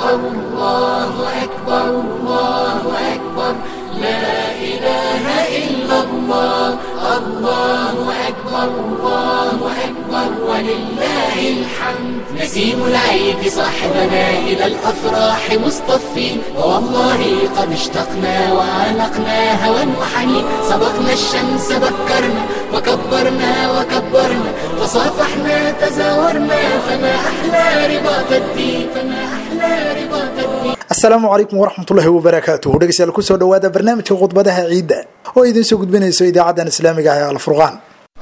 أكبر الله أكبر الله أكبر لا إله إلا الله الله أكبر الله أكبر ولله الحمد نسيم العيد صاحبنا إلى الأفراح مصطفين ووالله قد اشتقنا وعانقنا هوى وحنين سبقنا الشمس بكرنا وكبرنا وكبرنا تصافحنا تزاورنا فما أحلى رباط الدين فما أحلى رباط الدين asalaamu calaykum waraxmatullaahi wabarakaatuhu dhegeystayaal kusoo dhowaada barnaamijka khudbadaha ciidda oo idiin soo gudbinayso idaacadan islaamiga ah ee alfurqaan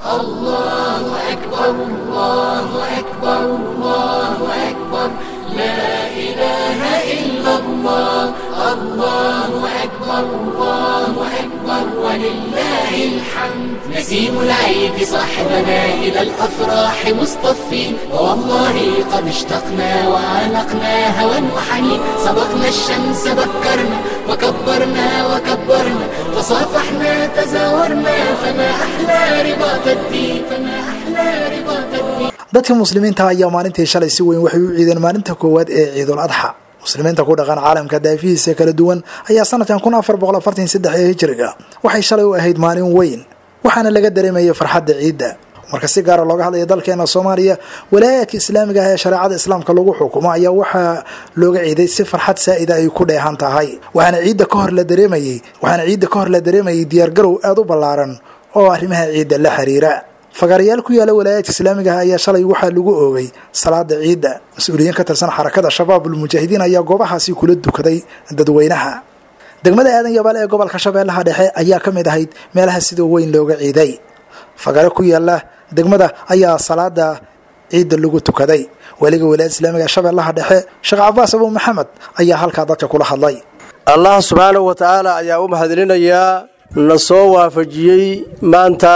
الله أكبر الله أكبر الله أكبر لا إله إلا الله الله أكبر الله أكبر ولله الحمد نسيم العيد صاحبنا إلى الأفراح مصطفين ووالله قد اشتقنا وعانقنا هوى وحنين سبقنا الشمس بكرنا وكبرنا وكبرنا تصافحنا تزاورنا فما أحلى رباط الدين فما أحلى رباط الدين dadka muslimiinta ayaa maalintii shalay si weyn waxay u ciideen maalinta koowaad ee ciidul adxa muslimiinta ku dhaqan caalamka daafihiisa kala duwan ayaa sanadkan kun afar boqol afartan saddex ee hijriga waxay shalay u ahayd maalin weyn waxaana laga dareemayay farxadda ciidda marka si gaara looga hadlaya dalkeena soomaaliya walaayaadka islaamiga ah ee shareecada islaamka lagu xukumo ayaa waxaa looga ciiday si farxad saa'ida ay ku dheehan tahay waxaana ciidda ka hor la dareemayey waxaana ciidda ka hor la dareemayay diyaargarow aada u ballaaran oo arrimaha ciidda la xiriira fagaarayaal ku yaala walaayaadka islaamiga ah ayaa shalay waxaa lagu oogay salaada ciidda mas-uuliyiin ka tirsan xarakada shabaabul mujaahidiin ayaa goobahaasi kula dukaday dadweynaha degmada aadan yabaal ee gobolka shabeellaha dhexe ayaa ka mid ahayd meelaha sida weyn looga ciiday fagaare ku yaala degmada ayaa salaada ciidda lagu tukaday weliga walaayada islaamiga ee shabeellaha dhexe sheekh cabaas abu maxamed ayaa halkaa dadka kula hadlay allah subxaanahu wa tacaala ayaa u mahadcelinayaa na soo waafajiyey maanta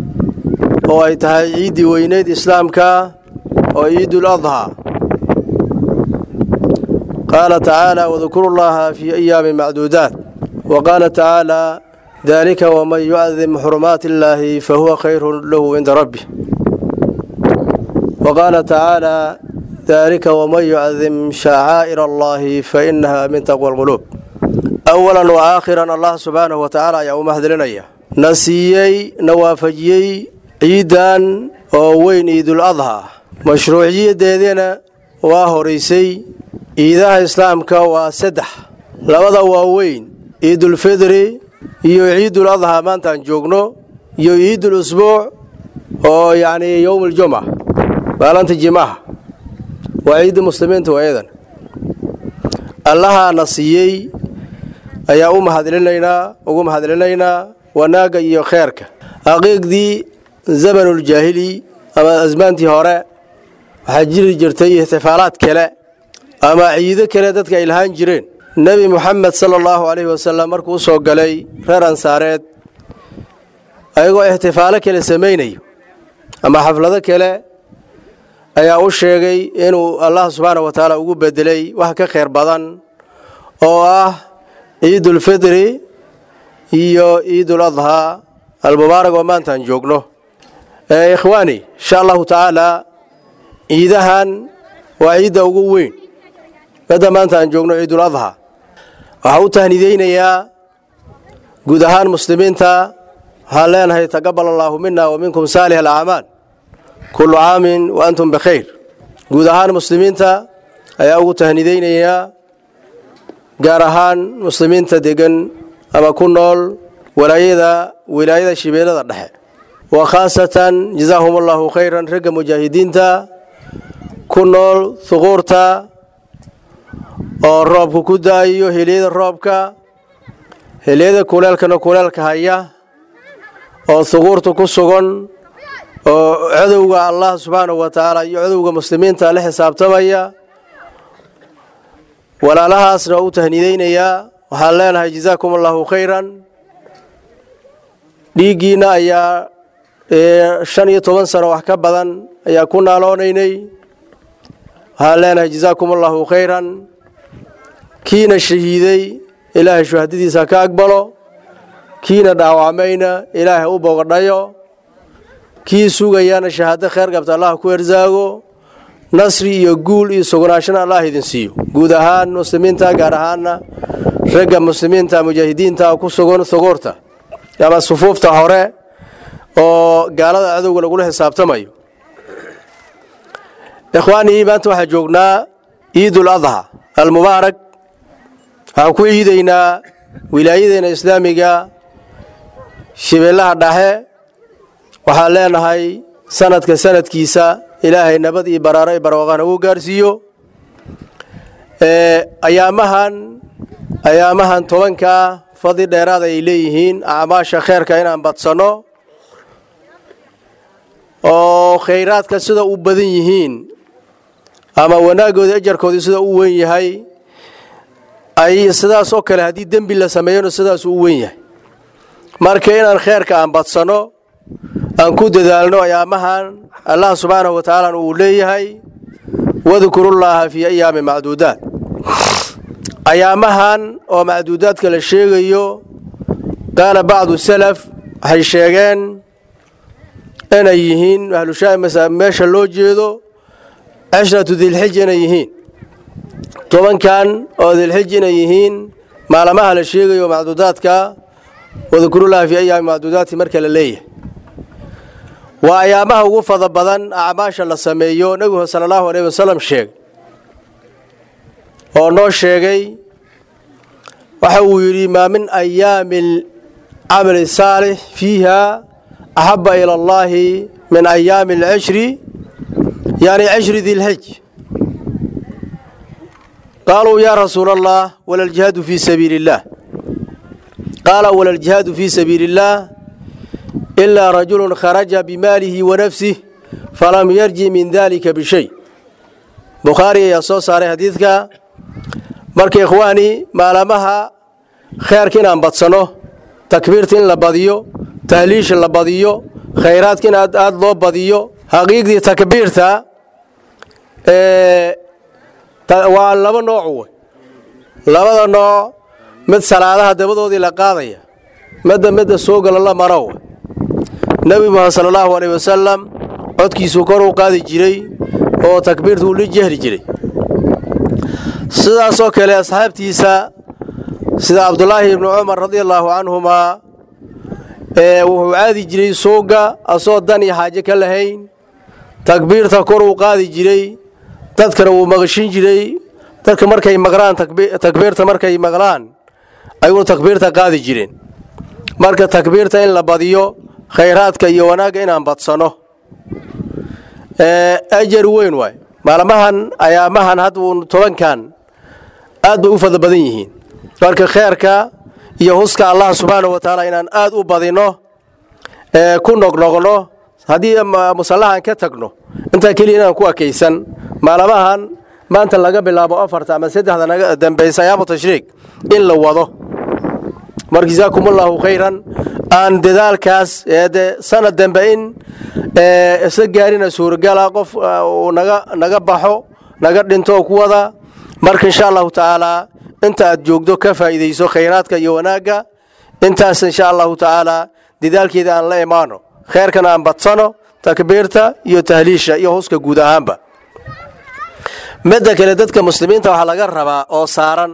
oo ay tahay ciiddii weyneyd islaamka oo ciidul adhaa qaala tacaala wadkuru llaha fii ayaami macduudaat wa qaala tacaala dalika waman yucadim xurumaati illaahi fahuwa khayrun lahu cinda rabbi wa qaala tacaala dalika waman yucadim shacaa'ir allahi fainaha min taqwa alquluub awalan wa aakhiran allah subxaanahu wa tacaala ayaa u mahadcelinaya na siiyey na waafajiyey ciiddan oo weyn ciidul adhaa mashruuciyadeedina waa horaysay ciidaha islaamka waa saddex labada waa weyn ciidulfidri iyo ciidul adhaa maantaan joogno iyo ciidul usbuuc oo yacnii yowmuljumca maalinta jimaha waa ciidda muslimiinta waayadan allahaana siiyey ayaa u mahadcelinaynaa ugu mahadcelinaynaa wanaagga iyo kheerka aqiiqdii zamanuljaahili ama asmaantii hore waxaa jiri jirtay ixtifaalaad kale ama ciido kale dadka ay lahaan jireen nebi moxamed sala allahu calayhi wasalam markuu u soo galay reer ansaareed ayagoo ixtifaalo kale samaynayo ama xaflado kale ayaa u sheegay inuu allah subxaana wa tacaala ugu bedelay wax ka khayr badan oo ah ciidulfidri iyo ciidul adhaa almubaarak oo maantaan joogno ikhwaani insha allahu tacaala ciidahan waa ciidda ugu weyn madda maanta aan joogno ciidul adhaa waxaa u tahnideynayaa guud ahaan muslimiinta waxaan leenahay taqabal allaahu mina wa minkum saalix alacmaal kullu caamin wa antum bikhayr guud ahaan muslimiinta ayaa ugu tahnideynayaa gaar ahaan muslimiinta degan ama ku nool walaayada wilaayada shibeelada dhexe wa khaasatan jazaahum allahu khayran ragga mujaahidiinta ku nool huquurta oo roobka ku da-ayo heliyada roobka heliyada kuleelkana kuleelka haya oo huquurta ku sugan oo cadowga allah subxaanahu wa tacaala iyo cadowga muslimiinta la xisaabtamaya walaalahaasna u tahnideynayaa waxaan leenahay jazaakum allahu khayran dhiiggiinna ayaa shan iyo toban sano wax ka badan ayaa ku naaloonaynay waxaan leenahay jazaakum allahu khayran kiina shahiiday ilaahay shuhadadiisa ka aqbalo kiina dhaawacmayna ilaahay u bogadhayo kii sugayana shahaado kheyr qabta allah ku ersaago nasri iyo guul iyo sugnaashana allah idin siiyo guud ahaan muslimiinta gaar ahaana ragga muslimiinta mujaahidiinta ku sugan thuguurta ama sufuufta hore oo gaalada cadowga lagula xisaabtamayo ikhwaanii maanta waxaa joognaa ciidul adha almubaarak waxaan ku ciidaynaa wilaayadeena islaamiga shibeellaha dhexe waxaan leenahay sanadka sanadkiisa ilaahay nabad iyo baraaro iyo barwaaqana uu gaarsiiyo ayaamahan ayaamahan tobankaa fadli dheeraad ay leeyihiin acmaasha kheerka inaan badsanno oo khayraadka sida u badan yihiin ama wanaagooda ajarkooda sida u weyn yahay ay sidaas oo kale haddii dembi la sameeyona sidaas u weyn yahay marka inaan kheerka aan badsanno aan ku dadaalno ayaamahan allah subxaanahu wa tacaala uu leeyahay wadkurullaaha fii ayaami macduudaat ayaamahan oo macduudaadka la sheegayo qaala bacdu salaf waxay sheegeen inay yihiin ahlushaa meesha loo jeedo cashratu dilxij inay yihiin tobankan oo dilxij inay yihiin maalamaha la sheegayo macduudaadka wadkurullaha fii ayaami macduudaati marka la leeyahay waa ayaamaha ugu fada badan acmaasha la sameeyo nebigu sala allahu aleyh wasalam sheegay oo noo sheegay waxa uu yidhi maa min ayaami camali saalix fiiha axaba ila allaahi min ayaami alcishri yani cishri dilxij qaaluu yaa rasuula allah wala aljihaadu fii sabiili illaah qaala wala aljihaadu fii sabiili illaah ilaa rajulun kharaja bimaalihi wa nafsih falam yarji min dalika bishay bukhaari ayaa soo saaray xadiidka marka ikhwaani maalamaha kheerka inaan badsanno takbiirta in la badiyo tahliisha la badiyo khayraadka in aad aad loo badiyo xaqiiqdii takbiirta waa laba nooc wey labada nooc mid salaadaha dabadoodii la qaadaya midda midda soo gala la maro wey nebi muxamed sala allahu aleyh wasalam codkiisuu kor u qaadi jiray oo takbiirta uu la jehri jiray sidaasoo kale asxaabtiisa sida cabdulaahi ibnu cumar radia allaahu canhumaa ee wuxuu caadi jiray suuga asoo dan iyo xaaje ka lahayn takbiirta kor uu qaadi jiray dadkana wuu maqashin jiray dadka markay maqlaan takbiirta markay maqlaan ayuuna takbiirta qaadi jireen marka takbiirta in la badiyo khayraadka iyo wanaagga inaan badsanno ajar weyn waay maalmahan ayaamahan had uu tobankan aad bay u fada badan yihiin marka kheerka iyo huska allah subxaana wa tacaala inaan aad u badinno ku noqnoqno haddii musallahan ka tagno intaa keliya inaan ku akaysan maalmahan maanta laga bilaabo afarta ama saddexda naga dambaysa ayaamu tashriiq in la wado mar jazaakumullaahu khayran aan dadaalkaas de sanad dambe in isla gaarina suuragala qof uu naga naga baxo naga dhinto oo ku wada marka insha allahu tacaalaa inta aad joogdo ka faa'iidayso khayraadka iyo wanaagga intaas insha allahu tacaalaa dadaalkeeda aan la imaano kheerkana aan badsano takbiirta iyo tahliisha iyo huska guud ahaanba midda kale dadka muslimiinta waxaa laga rabaa oo saaran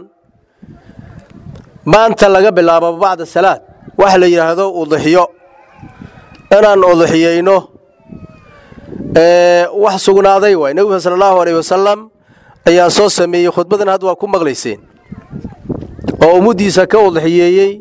maanta laga bilaabo bacda salaad waxa la yidhaahdo uduxiyo inaan uduxiyeyno wax sugnaaday waay nebiga sala allahu aleyh wasalam ayaa soo sameeyey khudbadan hadda waa ku maqlayseen oo ummaddiisa ka uduxiyeeyey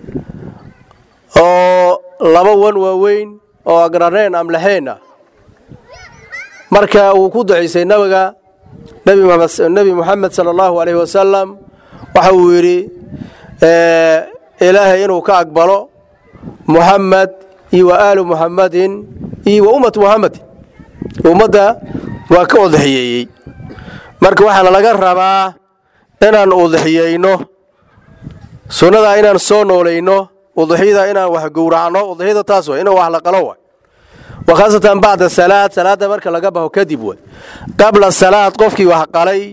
oo laba wan waaweyn oo agraneen amlaxeen ah marka uu ku ducaysay nabiga nebi moxamed sala allahu aleyh wasalam waxa uu yidhi ilaahay inuu ka aqbalo muxamed iyo wa aalu muxamadin iyo wa ummatu muxamedin ummadda waa ka udaxiyeeyey marka waxaana laga rabaa inaan udaxiyeyno sunnadaa inaan soo noolayno udaxyada inaan wax gowracno udaxyada taas way inuu wax la qalo way wa khaasatan bacda salaad salaadda marka laga baxo kadib way qabla salaad qofkii wax qalay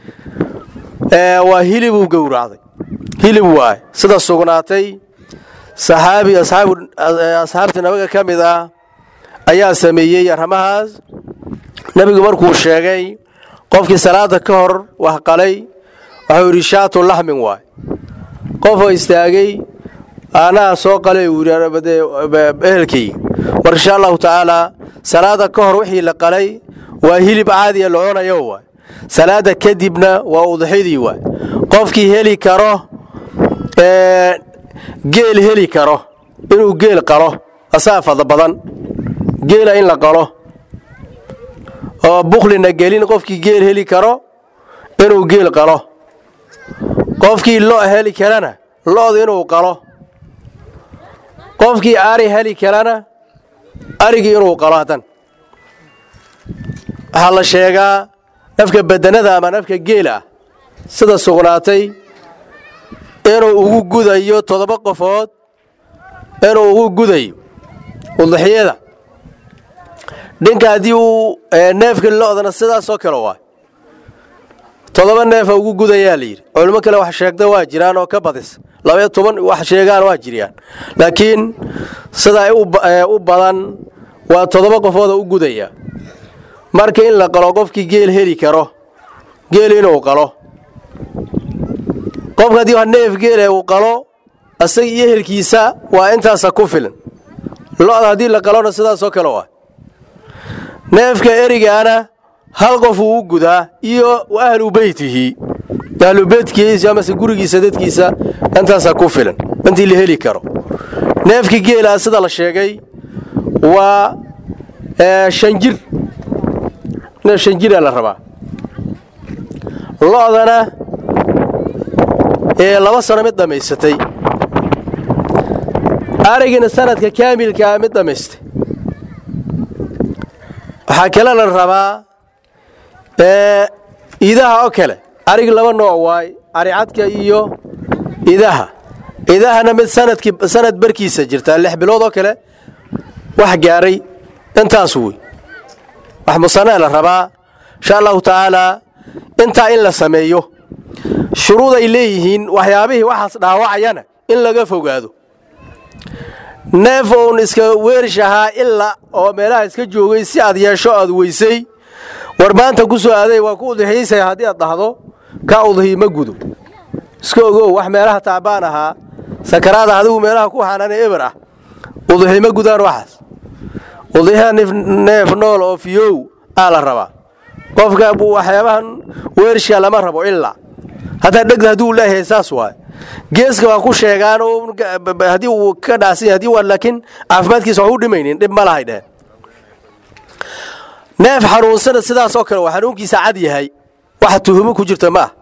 waa hilibuu gowracday hilib waay sida sugnaatay saxaabi asxaabta nabiga ka mid ah ayaa sameeyey arrimahaas nebigu markuu sheegay qofkii salaada ka hor wax qalay waxuu yidhi shaatu laxmin waay qofoo istaagay anaa soo qalay uu yidhi ehelkayga mar insha allahu tacaalaa salaada ka hor wixii la qalay waa hilib caadiya la cunayo waay salaada kadibna waa udxidii waay qofkii heli karo geel heli karo inuu geel qalo asaa fada badan geela in la qalo oo buklina gelin qofkii geel heli karo inuu geel qalo qofkii lo heli karana lo'da inuu qalo qofkii ari heli karana arigii inuu qalo haddan waxaa la sheegaa nafka badanada ama nafka geela ah sida sugnaatay inuu ugu gudayo toddoba qofood inuu ugu gudayo udixyada dhinka haddii uu neefka lo'dana sidaasoo kale waay toddoba neefa ugu gudayaa la yidhi culimo kale wax sheegta waa jiraan oo ka badis labaiyo toban wax sheegaan waa jiriyaan laakiin sida u badan waa toddoba qofooda u gudaya marka in la qalo qofkii geel heli karo geel inuu qalo qofka haddii wax neef geele uu qalo isaga iyo ehelkiisa waa intaasa ku filan lo'da haddii la qalona sidaasoo kale waa neefka erigaana hal qof uu u gudaa iyo ahlu beytihi ahlu beytkiisa amase gurigiisa dadkiisa intaasaa ku filan intii la heli karo neefka geelaa sida la sheegay waa shan jir neef shan jiraa la rabaa lo'dana ee laba sano mid dhammaysatay arigina sanadka kaamilkaa mid dhammaystay waxaa kale la rabaa idaha oo kale arigi laba nooc waay aricadka iyo idaha idahana mid sanadkii sanad barkiisa jirtaa lix bilood oo kale wax gaaray intaas wey wax musanaa la rabaa insha allahu tacaalaa intaa in la sameeyo shuruud ay leeyihiin waxyaabihii waxaas dhaawacayana in laga fogaado neef uun iska weerish ahaa ila oo meelaha iska joogay si aad yeesho aad weysay war maanta ku soo aaday waa ku udxiisaya haddii aad dhahdo ka udhiy ma gudo iska ogow wax meelaha taabaan ahaa sakaraada adigu meelaha ku xanaana eber ah udxi ma gudaan waxaas udxiha neef nool oo fiyow aa la rabaa qofka waxyaabahan weerishka lama rabo ilaa hataa dhegda hadduu leeyahay saas waay geeska waa ku sheegaan haddii uu ka dhacsan yahay haddii waa laakiin caafimaadkiisa wax u dhimaynin dhib ma lahay dheheen neef xanuunsana sidaasoo kale waa xanuunkiisa cad yahay waxa tuhumo ku jirta ma ah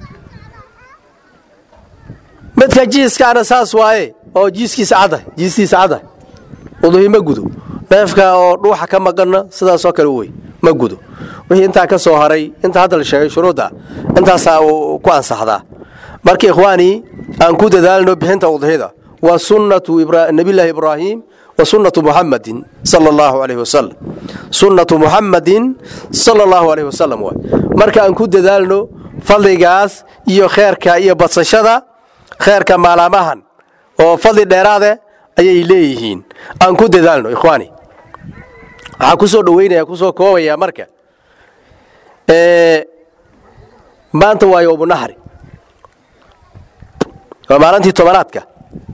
midka jiiskaana saas waaye oo jiiskiisa cadda jiistiisa cadda uduhi ma gudo neefka oo dhuuxa ka maqanna sidaasoo kale wey ma gudo wixii intaa ka soo haray inta hadda la sheegay shuruudda intaasaa ku ansaxdaa marka ikhwaanii aan ku dadaalno bixinta udhida waa sunnatu nabiyllaahi ibraahim wa sunnatu muxamadin sala allahu calayhi wasalam sunnatu muxamadin sala allahu calayhi wasalam waay marka aan ku dadaalno fadligaas iyo kheerka iyo badsashada kheerka maalamahan oo fadli dheeraade ayay leeyihiin aan ku dadaalno ikhwaani waxaa ku soo dhoweynaya kusoo koobaya marka maanta waa yowmunaxri waa maalintii tobanaadka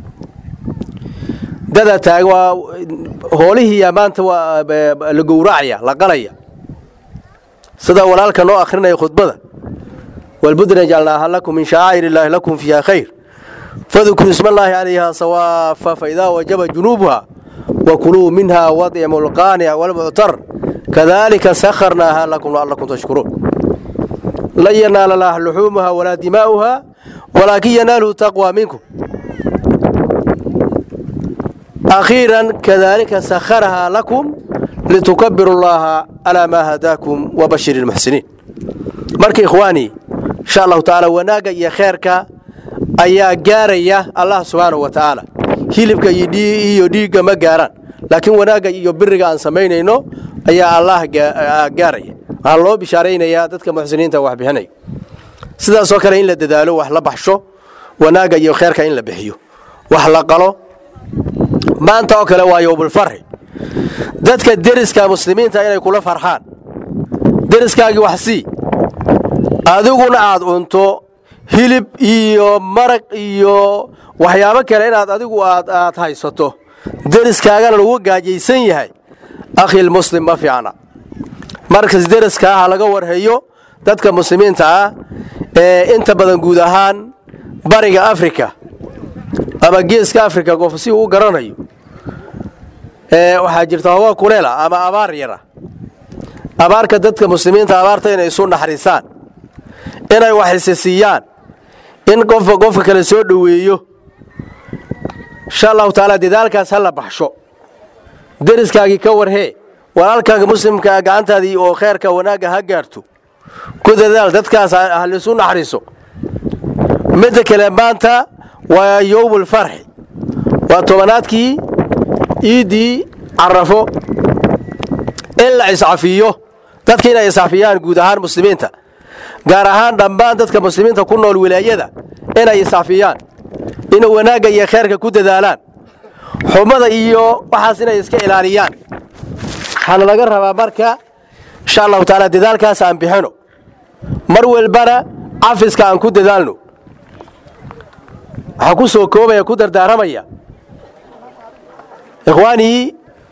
dada taag waa hoolihiiya maanta waa la gowracaya la qalaya sida walaalka noo akhrinaya khudbada walbudna jacalnaaha lakum min shacaa'ir illaahi lakum fiiha khayr fadkuruu isma allaahi calayha sawaafa faidaa wajaba junuubuha wakuluu minha wadcimu lqaanic walmuctar kadalika sakharnaaha lakum la'allakum tashkuruun lan yanaala laah luxuumuha walaa dimaa'uha walaakin yanaaluhu taqwa minkum akhiiran kadalika sakharahaa lakum litukabiru llaaha calaa maa hadaakum wabashir ilmuxsiniin marka ikhwaanii insha allahu tacaala wanaagga iyo kheerka ayaa gaaraya allah subxaanahu wa tacaala hilibka iyo dhiigga ma gaaraan laakiin wanaagga iyo biriga aan samaynayno ayaa allah gaaraya waxaa loo bishaaraynayaa dadka muxsiniinta wax bixinaya sidaasoo kale in la dadaalo wax la baxsho wanaagga iyo kheerka in la bixiyo wax la qalo maanta oo kale waa yowmulfarxi dadka deriska muslimiinta inay kula farxaan deriskaagii wax sii adiguna aad cunto hilib iyo maraq iyo waxyaabo kale inaad adigu aad aad haysato deriskaagana lagu gaajaysan yahay akhil muslim ma fiicna markas deriskaa ha laga warhayo dadka muslimiinta ah ee inta badan guud ahaan bariga afrika ama geeska afrika qof si uu u garanayo waxaa jirta hawaa kuleela ama abaar yara abaarka dadka muslimiinta abaarta inay isu naxariisaan inay wax isisiiyaan in qofka qofka kale soo dhoweeyo insha allahu tacaala dadaalkaas ha la baxsho deriskaagii ka warhee walaalkaaga muslimkaa gacantaadii oo kheerka wanaagga ha gaarto ku dadaal dadkaas ha laisu naxariiso midda kale maanta waa yowmul farxi waa tobanaadkii iiddii carafo in la iscafiyo dadka inay iscafiyaan guud ahaan muslimiinta gaar ahaan dhammaan dadka muslimiinta ku nool wilaayada inay iscafiyaan inay wanaagga iyo kheerka ku dadaalaan xumada iyo waxaas inay iska ilaaliyaan waxaana laga rabaa marka insha allahu tacaala dadaalkaas aan bixino mar walbana cafiska aan ku dadaalno waxaa ku soo koobaya ku dardaaramaya ikhwaanii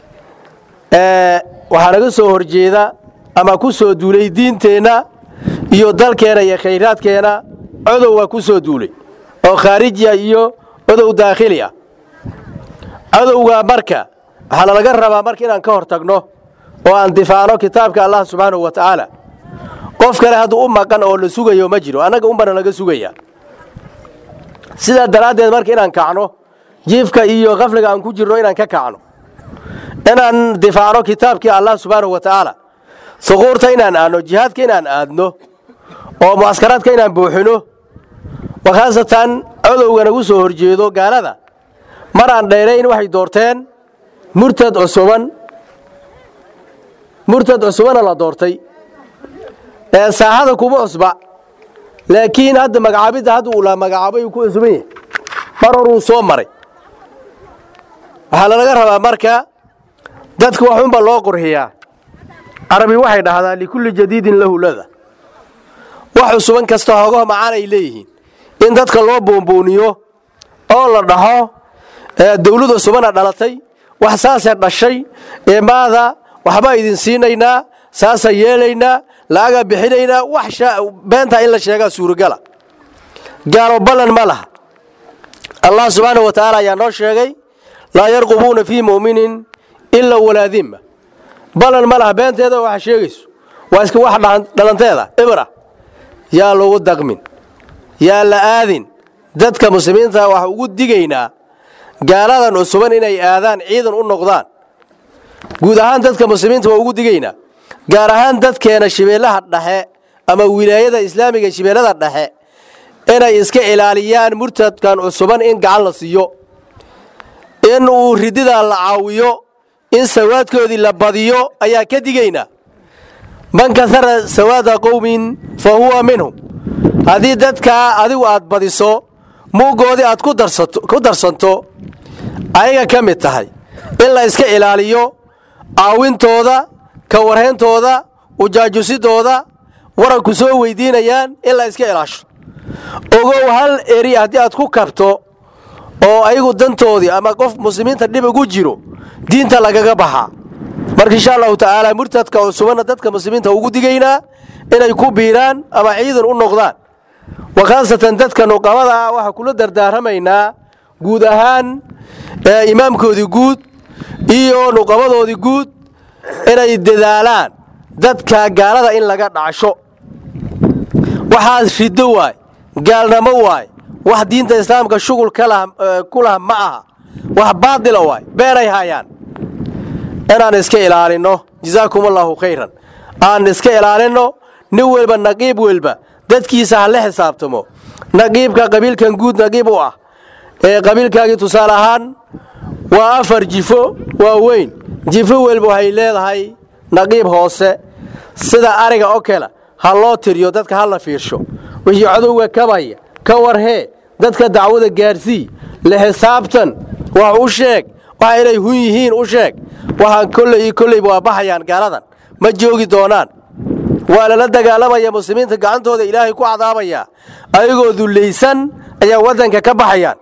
waxaa naga soo horjeeda ama ku soo duulay diinteenna iyo dalkeenna iyo khayraadkeenna codow waa ku soo duulay oo khaarijiya iyo codow daakhili ah codowgaa marka waxaana laga rabaa marka inaan ka hor tagno oo aan difaacno kitaabka allah subxaanahu wa tacaala qof kale hadduu u maqan oo la sugayo ma jiro annaga unbana laga sugaya sidaa daraaddeed marka inaan kacno jiifka iyo kafliga aan ku jirno inaan ka kacno inaan difaacno kitaabkii allah subxaanahu wa tacaala suquurta inaan aadno jihaadka inaan aadno oo mucaskaraadka inaan buuxino wa khaasatan codowga nagu soo horjeedo gaalada mar aan dheerayn waxay doorteen murtad cusuban murtad cusubana la doortay ee saaxada kuma cusba laakiin hadda magacaabidda hadda uu la magacaabay uu ku cusuban yahay mar horuu soo maray waxaa lalaga rabaa marka dadka waxunba loo qurxiyaa carabi waxay dhahdaa likulli jadiidin lahu lada wax cusuban kasta hoogaho macaan ay leeyihiin in dadka loo buunbuuniyo oo la dhaho dawlad cusubana dhalatay wax saasee dhashay ee maada waxbaa idin siinaynaa saasa yeelaynaa la'agaa bixinaynaa wax beentaa in la sheegaa suuragala gaalo ballan ma laha allah subxaana wa tacaala ayaa noo sheegay laa yarqubuuna fii mu'minin ila walaa dimma ballan ma laha beenteeda waxa sheegayso waa iska wax dhalanteeda ibra yaa lagu daqmin yaa la aadin dadka muslimiinta waxa ugu digaynaa gaaladan cusuban inay aadaan ciidan u noqdaan guud ahaan dadka muslimiinta waa ugu digaynaa gaar ahaan dadkeena shibeellaha dhexe ama wilaayada islaamiga shibeellada dhexe inay iska ilaaliyaan murtadkan cusuban in gacan la siiyo in uu rididaa la caawiyo in sawaadkoodii la badiyo ayaa ka digaynaa man kahara sawaada qowmin fa huwa minhum haddii dadkaa adigu aad badiso muugoodii aad ku darsanto ayaga ka mid tahay in la iska ilaaliyo caawintooda ka warhayntooda ujaajusidooda waranku soo weydiinayaan in la iska ilaasho ogow hal eri haddii aad ku kabto oo ayagu dantoodii ama qof muslimiinta dhib ugu jiro diinta lagaga baxaa marka insha allahu tacaala murtadka cusubanna dadka muslimiinta ugu digaynaa inay ku biiraan ama ciidan u noqdaan wa khaasatan dadka nuqabada ah waxaa kula dardaaramaynaa guud ahaan imaamkoodii guud iyo nuqabadoodii guud inay dadaalaan dadka gaalada in laga dhacsho waxaas riddo waay gaalnamo waay wax diinta islaamka shugul ku lah ma aha wax baadila waay beenay haayaan inaan iska ilaalinno jazaakum allaahu khayran aan iska ilaalinno nin welba naqiib welba dadkiisa ha la xisaabtamo naqiibka qabiilkan guud naqiib u ah ee qabiilkaagii tusaale ahaan waa afar jifo waa weyn jifo welba waxay leedahay naqiib hoose sida ariga oo kale ha loo tiriyo dadka ha la fiirsho wixii codowga kabaya ka warhee dadka dacwada gaarsii la xisaabtan wax u sheeg waxa inay hun yihiin u sheeg waxaan kolley iyo kolleyba waa baxayaan gaaladan ma joogi doonaan waa lala dagaalamaya muslimiinta gacantooda ilaahay ku cadaabaya ayagoo dullaysan ayaa waddanka ka baxayaan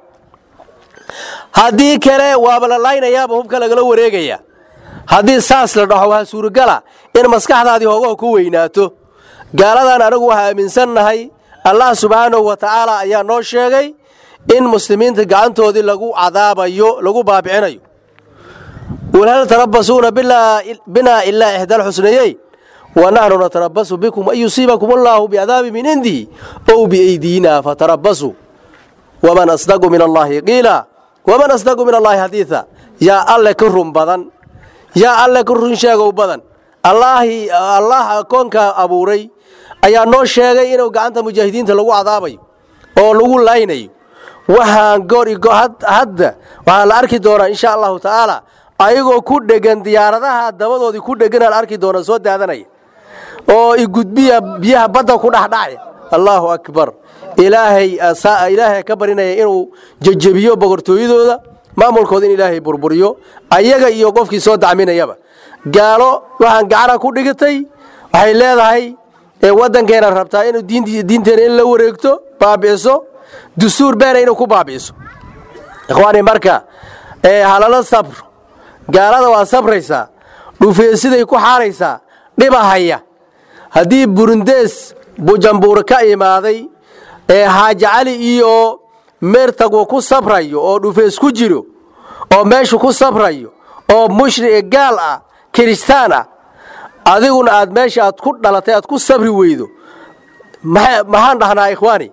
haddii kale waaba la laynayaaba hubka lagala wareegaya haddii saas la dhaho waa suuragala in maskaxdaadii hoogaha ku weynaato gaaladan anagu waxaa aaminsannahay allah subxaanahu wa tacaala ayaa noo sheegay in muslimiinta gacantoodii lagu cadaabayo lagu baabicinayo wal hal tarabasuuna binaa ilaa ixdaalxusnayeyn wa naxnu natarabasu bikum an yusiibakum allaahu biadaabi min indihi ow biaydiina fatarabasuu waman asdaqu min allaahi qiila waman asdaqu min allaahi xadiida yaa alle ka run badan yaa alle ka run sheegow badan allaahi allah koonka abuuray ayaa noo sheegay inuu gacanta mujaahidiinta lagu cadaabayo oo lagu laynayo waxaan goor hadda waxaa la arki doonaa insha allahu tacaala ayagoo ku dhegan diyaaradaha dabadoodii ku dheganaan arki doona soo daadanaya oo igudbiya biyaha badda ku dhexdhacya allaahu akbar ilaahay ilaahay ka barinaya inuu jejebiyo boqortooyadooda maamulkooda in ilaahay burburiyo ayaga iyo qofkii soo dacminayaba gaalo waxaan gacana ku dhigitay waxay leedahay waddankeena rabtaa inuu diinteena in la wareegto baabi'iso dustuur beena inuu ku baabi'iso ikhwaani marka halala sabr gaalada waa sabraysaa dhufeesiday ku xaaraysaa dhibahaya haddii burundees bujambuur ka imaaday ee xaaji cali iyo meertagu ku sabrayo oo dhufees ku jiro oo meeshu ku sabrayo oo mushri gaal ah kiristaan ah adiguna aad meesha aad ku dhalatay aad ku sabri weydo maxaan dhahnaa ikhwaani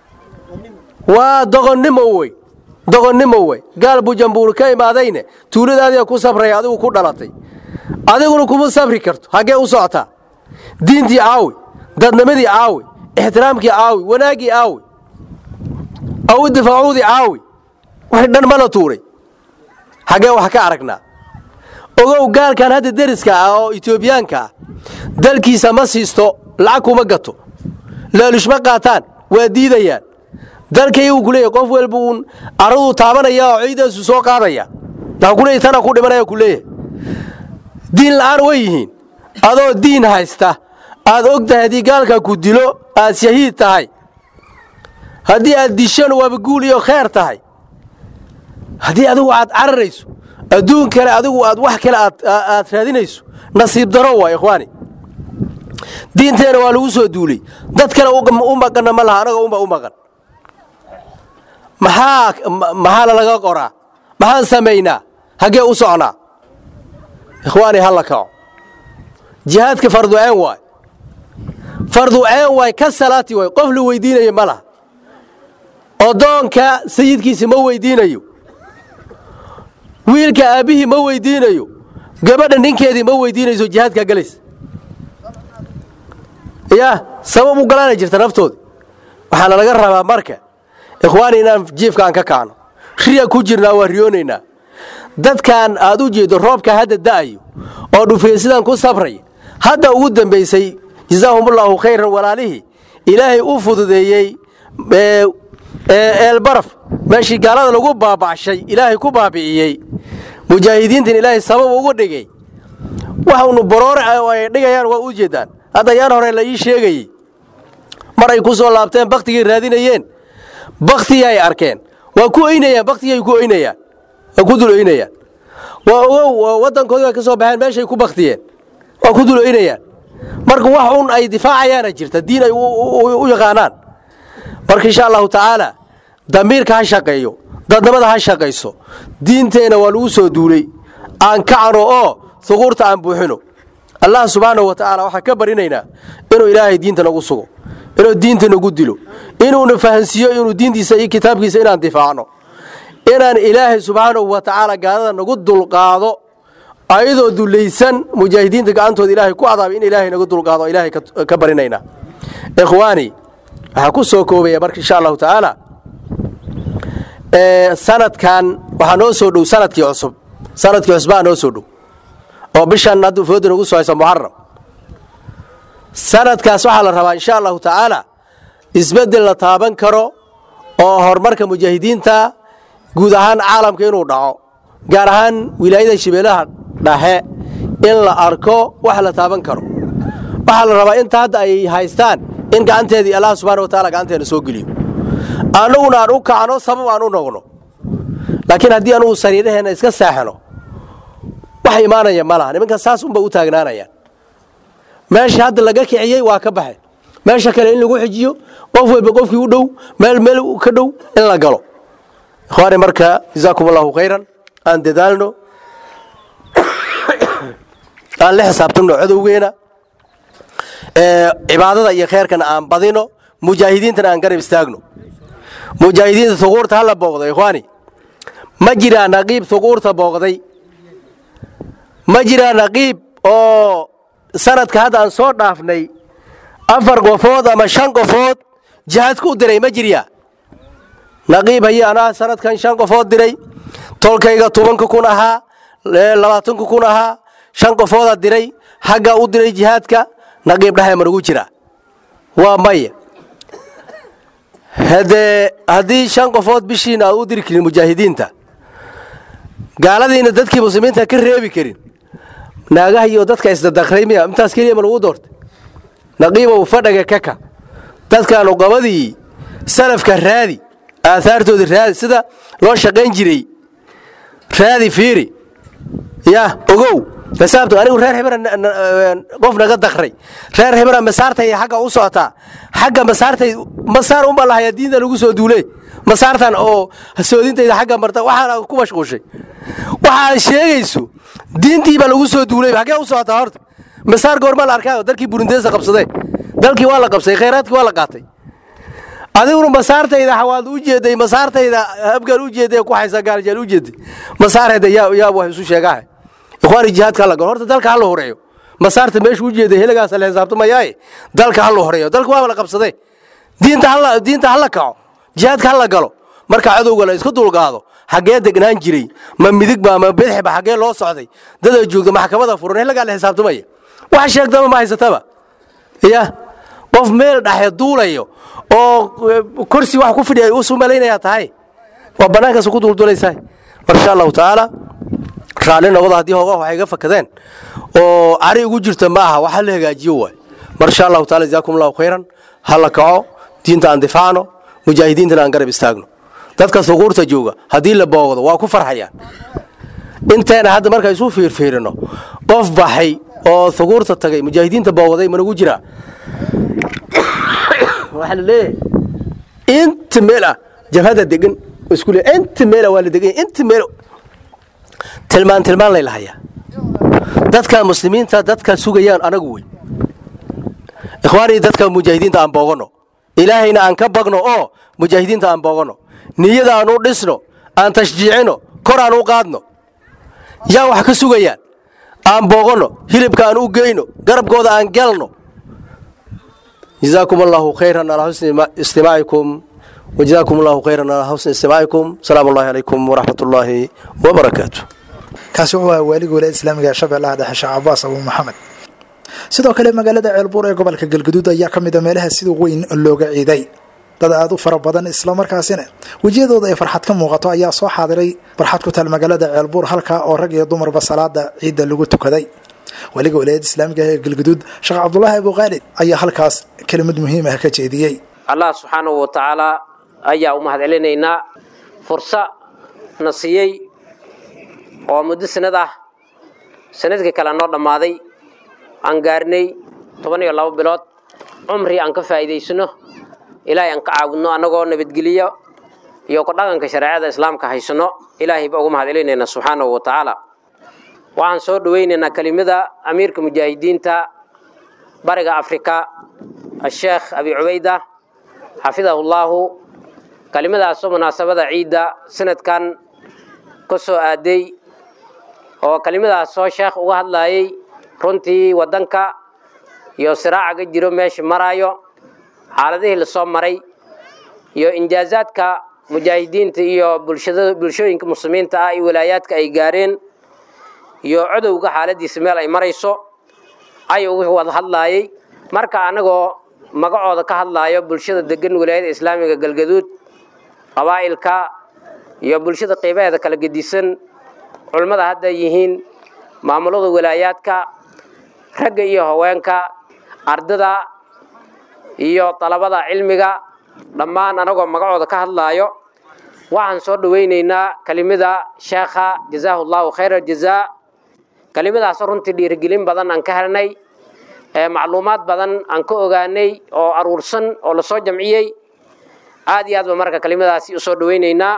waa doqonnimo wey doqonnimo wey gaal bujambuur ka imaadayne tuuladaadiia ku sabraya adigu ku dhalatay adiguna kuma sabri karto haggee u socotaa diintii caawi dadnimadii caawi ixtiraamkii caawi wanaaggii caawi aw difaacuudii caawi wax dhan ma la tuuray haggee wax ka aragnaa ogow gaalkan hadda deriska ah oo etoobiyaanka ah dalkiisa ma siisto lacag kuma gato laalushma qaataan waa diidayaan dalkaygu ku leeyahy qof walba uun arraduu taabanaya oo ciidaasu soo qaadaya waxaa ku leeyahy tana ku dhimanaya ku leeyahay diin la'aan way yihiin adoo diin haysta aad og tahay haddii gaalka ku dilo aad shahiid tahay haddii aad dishan waaba guul iyo kheer tahay haddii adigu aad cararayso adduun kale adigu aad wax kale aad raadinayso nasiib daro waa ikhwaani diinteena waa lagu soo duulay dad kale u maqanna ma laha anaga unba u maqan maxaa maxaa lalaga qoraa maxaan samaynaa haggee u socnaa ikhwaani halla kaco jihaadka farduceen waay farduceen waay ka salaati waay qof la weydiinayo ma laha oddoonka sayidkiisa ma weydiinayo wiilka aabbihii ma weydiinayo gabadha ninkeedii ma weydiinayso jihaadkaa galaysa yaa sabab u galaana jirta naftoodi waxaana laga rabaa marka ikhwaani inaan jiifka aan ka kacno riya ku jirnaa waa riyoonaynaa dadkan aad u jeeddo roobka hadda da'ayo oo dhufeesidan ku sabraya hadda ugu dambaysay jasaahumullaahu khayran walaalihii ilaahay u fududeeyey eelbaraf meeshii gaalada lagu baabacshay ilaahay ku baabi'iyey mujaahidiintan ilaahay sabab ugu dhigay waxaunu baroore ay dhigayaan waa u jeeddaan hadda yaan hore la ii sheegayey mar ay ku soo laabteen bakhtigay raadinayeen bakhtigii ay arkeen waa ku oynayaan bakhtigii ay ku oynayaan waa ku dul oynayaan waa ogow waddankoodii way ka soo baxeen meeshay ku bakhtiyeen waa ku dul oynayaan marka wax un ay difaacayaana jirta diin ay u yaqaanaan marka insha allahu tacaala damiirka ha shaqeeyo dadnimada ha shaqayso diinteenna waa lagu soo duulay aan kacno oo huquurta aan buuxino allah subxaanahu wa tacaala waxaan ka barinaynaa inuu ilaahay diinta nagu sugo inuu diinta nagu dilo inuuna fahansiiyo inuu diintiisa iyo kitaabkiisa inaan difaacno inaan ilaahay subxaanahu wa tacaala gaalada nagu dulqaado ayadoo dulaysan mujaahidiinta gacantooda ilaahay ku adaabay in ilaahay nagu dulqaado ilaahay ka barinaynaa ikhwaani waxaa ku soo koobaya marka insha allahu tacaala sanadkan waxaa noo soo dhow sanadkii cusub sanadkii cusbaa noo soo dhow oo bishan hadda fooda nagu soo haysa muxaram sanadkaas waxaa la rabaa insha allahu tacaala isbeddel la taaban karo oo horumarka mujaahidiinta guud ahaan caalamka inuu dhaco gaar ahaan wilaayada shabeellaha dhexe in la arko wax la taaban karo waxaa la rabaa inta hadda ay haystaan in gacanteedii allah subxana wa taala gacanteena soo geliyo annaguna aan u kacno sabab aan u noqno laakiin haddii anugu sariiraheenna iska saaxano wax imaanaya ma laha nimanka saas unba u taagnaanayaan meesha hadda laga kiciyey waa ka baxeen meesha kale in lagu xijiyo qof walba qofkii u dhow meel meel ka dhow in la galo ikhwaani marka jazaakum allahu khayran aan dadaalno aan la xisaabtanno cadowgeena cibaadada iyo kheerkana aan badino mujaahidiintana aan garab istaagno mujaahidiinta suquurta hala booqdo ikhwaani ma jiraa naqiib suquurta booqday ma jiraa naqiib oo sanadka hadda aan soo dhaafnay afar qofood ama shan qofood jihaadku u diray ma jiryaa naqiib haye anaa sanadkan shan qofood diray tolkayga tobanka kun ahaa labaatanka kun ahaa shan qofoodaa diray haggaa u diray jihaadka naqiib dhahay ma nagu jiraa waa maya haddee haddii shan qofood bishiina aad u diri karin mujaahidiinta gaaladiina dadkii muslimiinta ka reebi karin naagaha iyo dadka isdadakray miya intaas keliya ma lagu doortay naqiibow fadhaga kaka dadkan uqabadii salafka raadi aahaartoodii raadi sida loo shaqayn jiray raadi fiiri ya ogow xisaabta anigu reer hebera qof naga dakray reer hebera masaartay xagga u socotaa xagga masaartay masaar uma lahaya diinta lagu soo duuley masaartan oo soodintayda xagga marta waxaana ku mashquushay waxaad sheegayso diintiibaa lagu soo duulay xaggee u socotaa horta masaar goorma la arkaayo dalkii burundeesa qabsadee dalkii waa la qabsaday khayraadkii waa la qaatay adiguna masaartayda xawaad u jeeday masaartayda habgaal u jeeday ku haysa gaaljaal u jeeday masaarheeda yaa yaa wax isu sheegahay ikhwaani jihaadka la galo horta dalka ha la horeeyo masaarta meesha u jeeday heligaas la xisaabtamayaaye dalka ha la horeeyo dalka waa la qabsaday diinta hala diinta hala kaco jihaadka ha la galo marka cadowga la isku dulqaado xaggee degnaan jiray ma midigba ma bidixba xaggee loo socday dada joogta maxkamada furan heligaa la xisaabtamaya wax sheegtaba ma haysataba ya qof meel dhaxe duulayo oo kursi wax ku fidhiya usu malaynaya tahay waa bannaankaas ku duldulaysaa mar insha allahu tacaala raalli noqdo haddii hoogaha waxay ga fakadeen oo cari ugu jirta ma aha waxa la hagaajiyo waay mar insha allahu taala jazaakum allahu khayran ha la kaco diinta aan difaacno mujaahidiintana aan garab istaagno dadka suquurta jooga haddii la boogdo waa ku farxayaan inteena hadda marka isu fiirfiirino qof baxay oo suquurta tagay mujaahidiinta boogday managu jiraa waxaa la leeyahay inta meel ah jabhada degan isku le inta meel waa la degan inta meel tilmaan tilmaan lay lahayaa dadka muslimiinta dadka sugayaan anagu wey ikhwaanii dadka mujaahidiinta aan booganno ilaahayna aan ka bagno oo mujaahidiinta aan booganno niyada aan u dhisno aan tashjiicino kor aan u qaadno yaa wax ka sugayaan aan booganno hilibka aan u geyno garabkooda aan galno جزاكم الله خيرا على حسن استماعكم وجزاكم الله خيرا على حسن استماعكم سلام الله عليكم ورحمة الله وبركاته kaasi wuxuu ahaa waaligii walaayada islaamiga ee shabeellaha dhexe sheekh cabaas abuu maxamed sidoo kale magaalada ceelbuur ee gobolka galgaduud ayaa ka mid a meelaha sida weyn looga ciiday dad aada u fara badan islamarkaasina wejiyadooda ay farxad ka muuqato ayaa soo xaadiray farxad ku taal magaalada ceelbuur halkaa oo rag iyo dumarba salaada ciidda lagu tukaday weliga walaayada islaamiga ee galgaduud sheekh cabdulaahi abu khaalid ayaa halkaas kelimad muhiim ah ka jeediyey allah subxaanahu wa tacaalaa ayaa u mahad celinaynaa fursa na siiyey oo muddo sanad ah sanadkii kale noo dhammaaday aan gaarnay toban iyo labo bilood cumri aan ka faa'iidaysano ilaahay aan ka caabudno annagoo nabadgeliyo iyo ku dhaqanka shareecada islaamka haysano ilaahay ba ugu mahad celinaynaa subxaanahu wa tacaala waxaan soo dhowaynaynaa kelimada amiirka mujaahidiinta bariga afrika asheekh abi cubayda xafidahullaahu kelimadaasoo munaasabada ciidda sanadkan ka soo aaday oo kelimadaasoo sheekh uga hadlayay runtii waddanka iyo siraaca ka jiro meesha maraayo xaaladihii lasoo maray iyo injaazaadka mujaahidiinta iyo bulshada bulshooyinka muslimiinta ah iyo walaayaadka ay gaareen iyo codowga xaaladiisa meel ay marayso ayuu wuxuu wada hadlaayay marka annagoo magacooda ka hadlaayo bulshada degan walaayada islaamiga galgaduud qabaa'ilka iyo bulshada qiibaheeda kala gedisan culummada hadda yihiin maamulada walaayaadka ragga iyo haweenka ardada iyo dalabada cilmiga dhammaan anagoo magacooda ka hadlaayo waxaan soo dhawaynaynaa kelimada sheekha jazaahu llahu khayra jazaa kelimadaas runtii dhiirigelin badan aan ka helnay macluumaad badan aan ka ogaanay oo aruursan oo lasoo jamciyey aad iyo aad ba marka kelimadaasi usoo dhawaynaynaa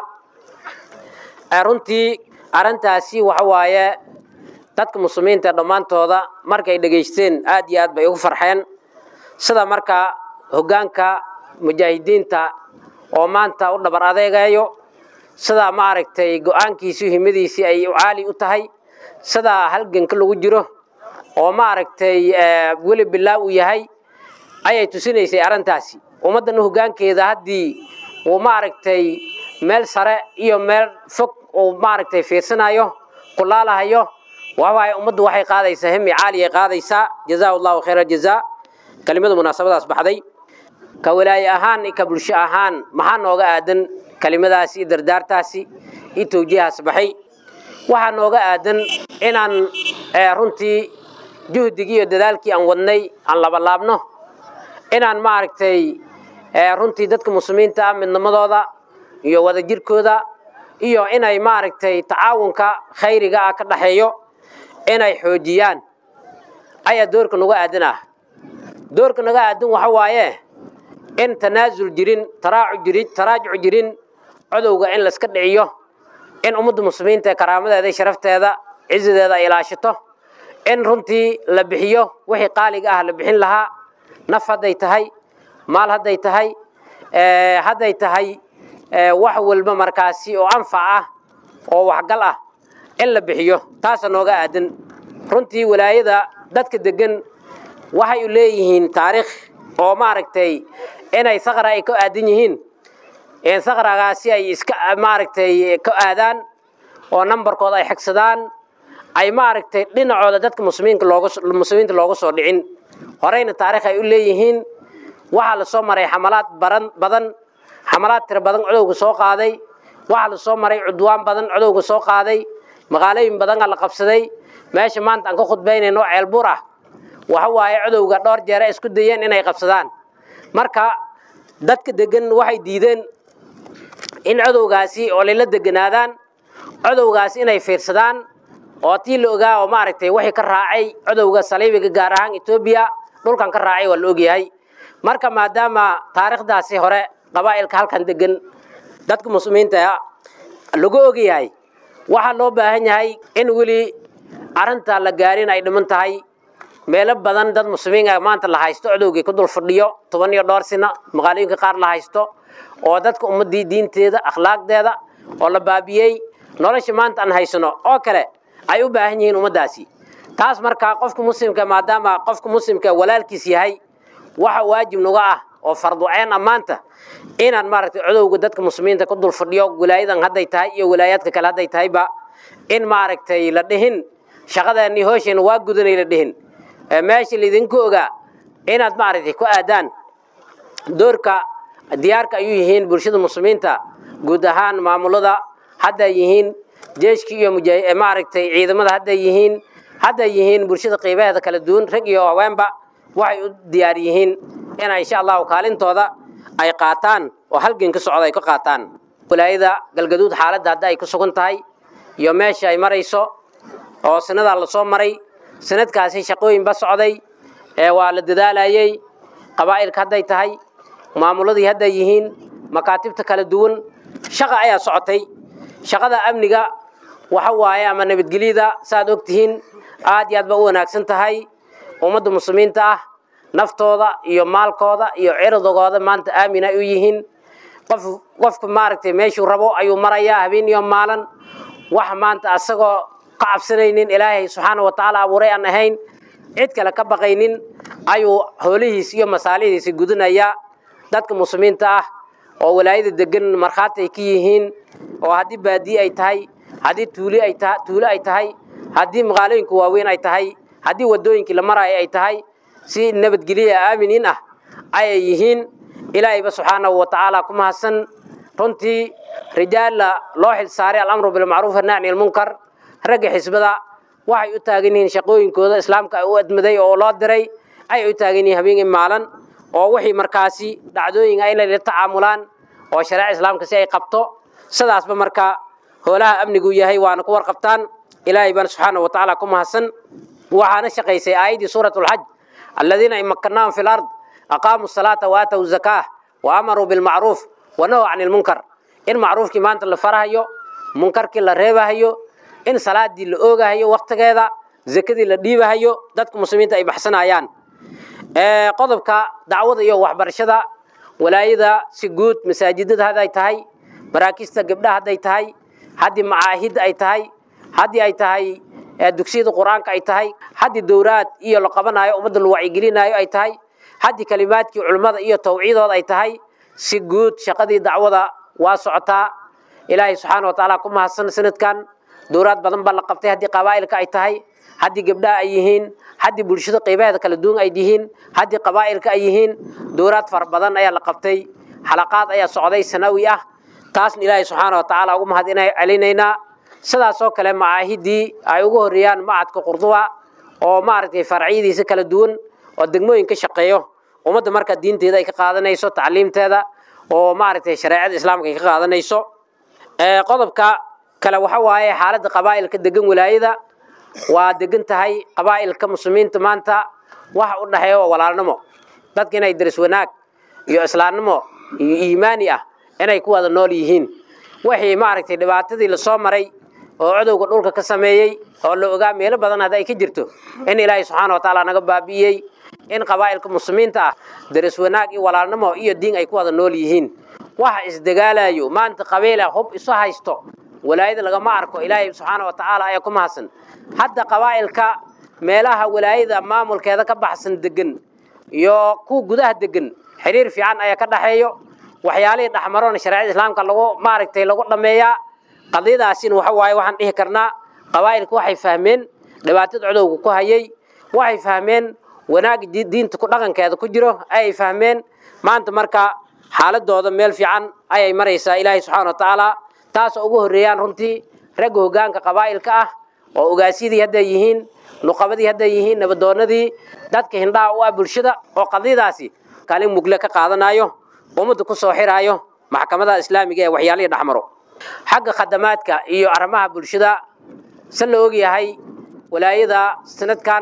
runtii arrintaasi waxa waaye dadka muslimiinta dhammaantooda markay dhegaysteen aad iyo aad bay ugu farxeen sida marka hoggaanka mujaahidiinta oo maanta u dhabar adeegayo sida maaragtay go-aankiisii himadiisii ay caali u tahay sida halganka lagu jiro oo maaragtay weli bilaa uu yahay ayay tusinaysay arrintaasi ummaddan hoggaankeeda haddii uu maaragtay meel sare iyo meel fog uu maaragtay fiirsanayo kulaalahayo waxawaaye ummaddu waxay qaadaysaa hemi caaliyay qaadaysaa jazaahu llahu khayra jazaa kelimada munaasabadaas baxday ka walaaye ahaan iyo ka bulsho ahaan maxaa nooga aadan kelimadaasi iyo dardaartaasi iyo tawjiihaas baxay waxaa nooga aadan inaan runtii juhdigii iyo dadaalkii aan wadnay aan labalaabno inaan maaragtay runtii dadka muslimiinta ah midnimadooda iyo wadajirkooda iyo inay maaragtay tacaawunka khayriga ah ka dhaxeeyo inay xoojiyaan ayaa doorka naga aadan ah doorka naga aadan waxa waaye in tanaasul jirin taraacu jirin taraajuc jirin codowga in layska dhiciyo in ummadda muslimiinta ee karaamadeeda iyo sharafteeda cizideeda ay ilaashato in runtii la bixiyo wixii qaaliga ah la bixin lahaa naf hadday tahay maal hadday tahay hadday tahay wax walba markaasi oo anfac ah oo waxgal ah in la bixiyo taasa nooga aadan runtii walaayada dadka degan waxay u leeyihiin taariikh oo maaragtay inay sakra ay ka aadan yihiin sakragaasi ay iska maaragtay ka aadaan oo nambarkooda ay xigsadaan ay maaragtay dhinacooda dadka muslimiinka looga muslimiinta looga soo dhicin horeyna taariikh ay u leeyihiin waxaa la soo maray xamalaad baran badan xamalaad tiro badan codowga soo qaaday waxaa la soo maray cudwaan badan codowga soo qaaday magaalooyin badanaa la qabsaday meesha maanta aan ka khudbaynayno ceelbuur ah waxa waaye codowga dhowr jeere isku dayeen inay qabsadaan marka dadka degan waxay diideen in codowgaasi oo layla deganaadaan codowgaasi inay fiirsadaan oo tii la ogaa oo maaragtay wixii ka raacay codowga saliibiga gaar ahaan etoobiya dhulkan ka raacay waa la ogyahay marka maadaama taariikhdaasi hore qabaa'ilka halkan degan dadka muslimiinta lagu ogyahay waxaa loo baahan yahay in weli arrinta la gaarin ay dhiman tahay meelo badan dad muslimiin ah maanta la haysto codowgii ku dul fadhiyo toban iyo dhowr sina magaalooyinka qaar la haysto oo dadka ummaddii diinteeda akhlaaqdeeda oo la baabiyey nolosha maanta aan haysano oo kale ay u baahan yihiin ummaddaasi taas markaa qofka muslimka maadaama qofka muslimka walaalkiis yahay waxa waajib naga ah oo farduceen ah maanta inaan maaragtay codowga dadka muslimiinta ku dul fadhiyo walaayadan hadday tahay iyo walaayaadka kale hadday tahayba in maaragtay la dhihin shaqadeennii hoosheena waa gudanay la dhihin meesha laydinku ogaa inaad maaragtay ku aadaan doorka diyaarka ayuu yihiin bulshada muslimiinta guud ahaan maamulada hadday yihiin jeeshkii iyo maaragtay ciidamada hadday yihiin hadday yihiin bulshada qiibaheeda kala duwan rag iyo haweenba waxay u diyaar yihiin ina insha allahu kaalintooda ay qaataan oo halgan ka socda ay ka qaataan walaayada galgaduud xaaladda hadda ay ku sugan tahay iyo meesha ay marayso oo sanadaa lasoo maray sanadkaasi shaqooyinba socday ee waa la dadaalayey qabaa'ilka hadday tahay maamuladii hadday yihiin makaatibta kala duwan shaqa ayaa socotay shaqada amniga waxa waaye ama nabadgelyada saaad og tihiin aad iyo aad ba u wanaagsan tahay ummadda muslimiinta ah naftooda iyo maalkooda iyo ciridogooda maanta aamin ay u yihiin qof qofka maaragtay meeshuu rabo ayuu marayaa habeen iyo maalin wax maanta asagoo ka cabsanaynin ilaahay subxaana wa tacaala abuuray aan ahayn cid kale ka baqaynin ayuu hoolihiis iyo masaalihiisi gudanayaa dadka muslimiinta ah oo walaayada degan markhaati ay ka yihiin oo haddii baadiye ay tahay haddii tuuli ay taha tuulo ay tahay haddii magaalooyinka waaweyn ay tahay haddii waddooyinkii la maraayo ay tahay si nabadgelya aaminiin ah ayay yihiin ilaahayba subxaanahu wa tacaala ku mahadsan runtii rijaalla loo xil saaray alamru bilmacruuf annacni almunkar ragga xisbada waxay u taagan yihiin shaqooyinkooda islaamka u admaday oo loo diray ay u taagan yihiin habeenkii maalan oo wixii markaasi dhacdooyin ah inay la tacaamulaan oo shareeca islaamka si ay qabto sidaasba marka hoolaha amnigu yahay waana ku warqabtaan ilaahay baan subxaana wa tacaala ku mahadsan waxaana shaqaysay aayaddii suurat lxaj aladiina in makanaahum fi lard aqaamuu salaata wa aatow zakaa wa amaruu bilmacruuf wa nahow cani lmunkar in macruufkii maanta la farahayo munkarkii la reebahayo in salaadii la oogahayo waktigeeda zakadii la dhiibahayo dadka muslimiinta ay baxsanayaan qodobka dacwada iyo waxbarashada walaayada si guud masaajidada hadday tahay maraakista gabdhaha hadday tahay haddii macaahid ay tahay haddii ay tahay dugsiyada qur-aanka ay tahay haddii dowraad iyo la qabanayo ummadda la wacyigelinayo ay tahay haddii kalimaadkii culimmada iyo tawciidooda ay tahay si guud shaqadii dacwada waa socotaa ilaahay subxaana wa tacaala ku mahadsan sanadkan dowraad badan baa la qabtay haddii qabaa'ilka ay tahay haddii gabdhaha ay yihiin haddii bulshada qaybaheeda kala duwan ay yihiin haddii qabaa'ilka ay yihiin dowraad fara badan ayaa la qabtay xalaqaad ayaa socday sanawi ah taasna ilaahay subxaana wa tacaala ugu mahad inay celinaynaa sidaasoo kale macaahidii ay ugu horreeyaan macadka qurduba oo maaragtay farciyadiisa kala duwan oo degmooyin ka shaqeeyo ummadda marka diinteeda ay ka qaadanayso tacliimteeda oo maaragtay shareecada islaamka ay ka qaadanayso qodobka kale waxa waaye xaaladda qabaa'ilka degan walaayada waa degan tahay qabaa'ilka muslimiinta maanta waxa u dhexeeya waa walaalnimo dadka inay daris wanaag iyo islaamnimo iyo iimaani ah inay ku wada nool yihiin wixii maaragtay dhibaatadii lasoo maray oo codowga dhulka ka sameeyey oo la ogaa meelo badan hadda ay ka jirto in ilaahay subxaana wa tacaala naga baabi'iyey in qabaa'ilka muslimiinta ah daris wanaag iyo walaalnimo iyo diin ay ku wada nool yihiin waxa isdagaalayo maanta qabiila hub isu haysto walaayada lagama arko ilaahay subxaana wa tacaala ayaa ku mahadsan hadda qabaa'ilka meelaha walaayada maamulkeeda ka baxsan degan iyo kuwa gudaha degan xiriir fiican ayaa ka dhaxeeyo waxyaalihii dhexmaroona shareecada islaamka lagu maaragtay lagu dhammeeyaa qadiyadaasina waxa waaye waxaan dhihi karnaa qabaa'ilka waxay fahmeen dhibaatada codowga ku hayay waxay fahmeen wanaagga diinta ku dhaqankeeda ku jiro ayay fahmeen maanta marka xaaladooda meel fiican ayay maraysaa ilaahay subxaana wa tacaala taasoo ugu horreeyaan runtii ragga hoggaanka qabaa'ilka ah oo ogaasyadii hadday yihiin nuqabadii hadday yihiin nabadoonadii dadka hindhaha u ah bulshada oo qadiyadaasi kaalin mugle ka qaadanayo ummadda ku soo xiraayo maxkamadaha islaamiga ee waxyaalihii dhexmaro xagga khadamaadka iyo arrimaha bulshada se la ogyahay walaayada sanadkan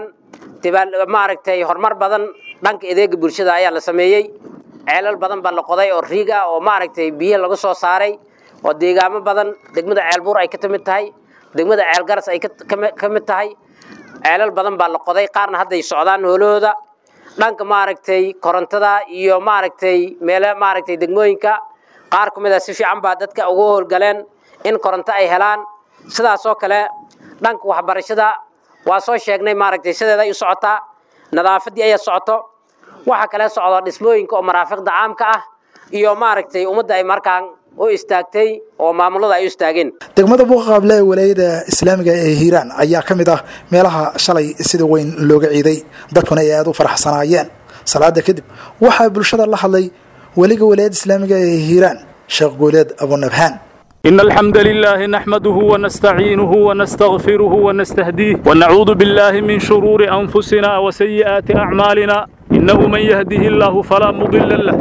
maaragtay horumar badan dhanka adeega bulshada ayaa la sameeyey ceelal badan baa la qoday oo riig ah oo maaragtay biyaha laga soo saaray oo deegaamo badan degmada ceelbuur ay ka timid tahay degmada ceelgaras ay ka mid tahay ceelal badan baa la qoday qaarna hadday socdaan hoolahooda dhanka maaragtay korontada iyo maaragtay meele maaragtay degmooyinka qaar ku mid a si fiican baa dadka ugu howlgaleen in koronto ay helaan sidaasoo kale dhanka waxbarashada waa soo sheegnay maaragtay sideeda ay u socotaa nadaafaddii ayaa socoto waxaa kale socda dhismooyinka oo maraafiqda caamka ah iyo maaragtay ummadda ay markaan u istaagtay oo maamulada ay u istaageen degmada buuqaqaable ee walaayada islaamiga ee hiiraan ayaa ka mid ah meelaha shalay sida weyn looga ciiday dadkuna ay aada u faraxsanaayeen salaada kadib waxaa bulshada la hadlay weliga walaayada islaamiga ee hiiraan sheekh guuleed abunabhaan إن الحمد لله نحمده ونستعينه ونستغفره ونستهديه ونعوذ بالله من شرور أنفسنا وسيئات أعمالنا إنه من يهده الله فلا مضل له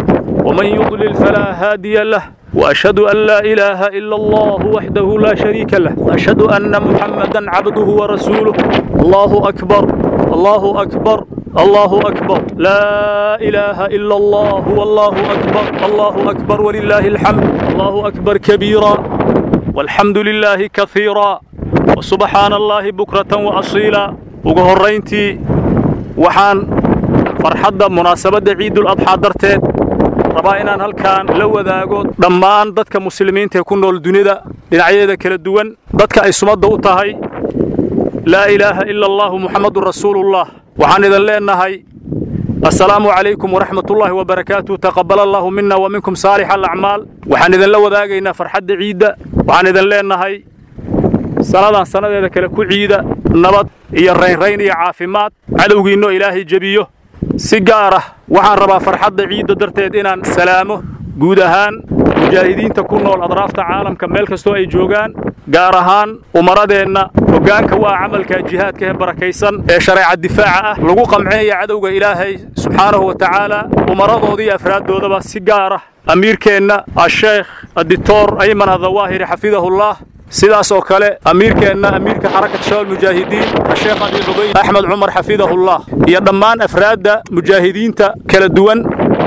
ومن يضلل فلا هادي له وأشهد أن لا إله إلا الله وحده لا شريك له وأشهد أن محمدا عبده ورسوله الله أكبر الله أكبر الله أكبر لا إله إلا الله والله أكبر الله أكبر ولله الحمد الله أكبر كبيرا والحمد لله كثيرا وسبحان الله بكرة وأصيلا وقهرينتي وحان فرحد مناسبة عيد الأضحى درتين rabaa inaan halkaan la wadaago dhammaan dadka muslimiinta ee ku nool dunida dhinacyadeeda kala duwan dadka ay sumadda u tahay laa ilaaha ila allahu muxammadun rasuulullah waxaan idin leennahay assalaamu calaykum waraxmatullaahi wabarakaatu taqabbala allahu mina wa minkum saalix alacmaal waxaan idinla wadaagaynaa farxadda ciidda waxaan idin leennahay sannadan sannadeeda kale ku ciida nabad iyo raynrayn iyo caafimaad cadowgiinno ilaahay jebiyo si gaar ah waxaan rabaa farxadda ciidda darteed inaan salaamo guud ahaan mujaahidiinta ku nool adraafta caalamka meel kastoo ay joogaan gaar ahaan umaradeenna hoggaanka waa camalka jihaadka ee barakaysan ee shareeca difaaca ah lagu qamcinaya cadowga ilaahay subxaanahu wa tacaala umaradooda iyo afraaddoodaba si gaar ah amiirkeenna asheekh adictor ayman adawaahiri xafidahullah sidaas oo kale amiirkeenna amiirka xarakat shabaab mujaahidiin asheekh abi cubayd axmed cumar xafidahullah iyo dhammaan afraadda mujaahidiinta kala duwan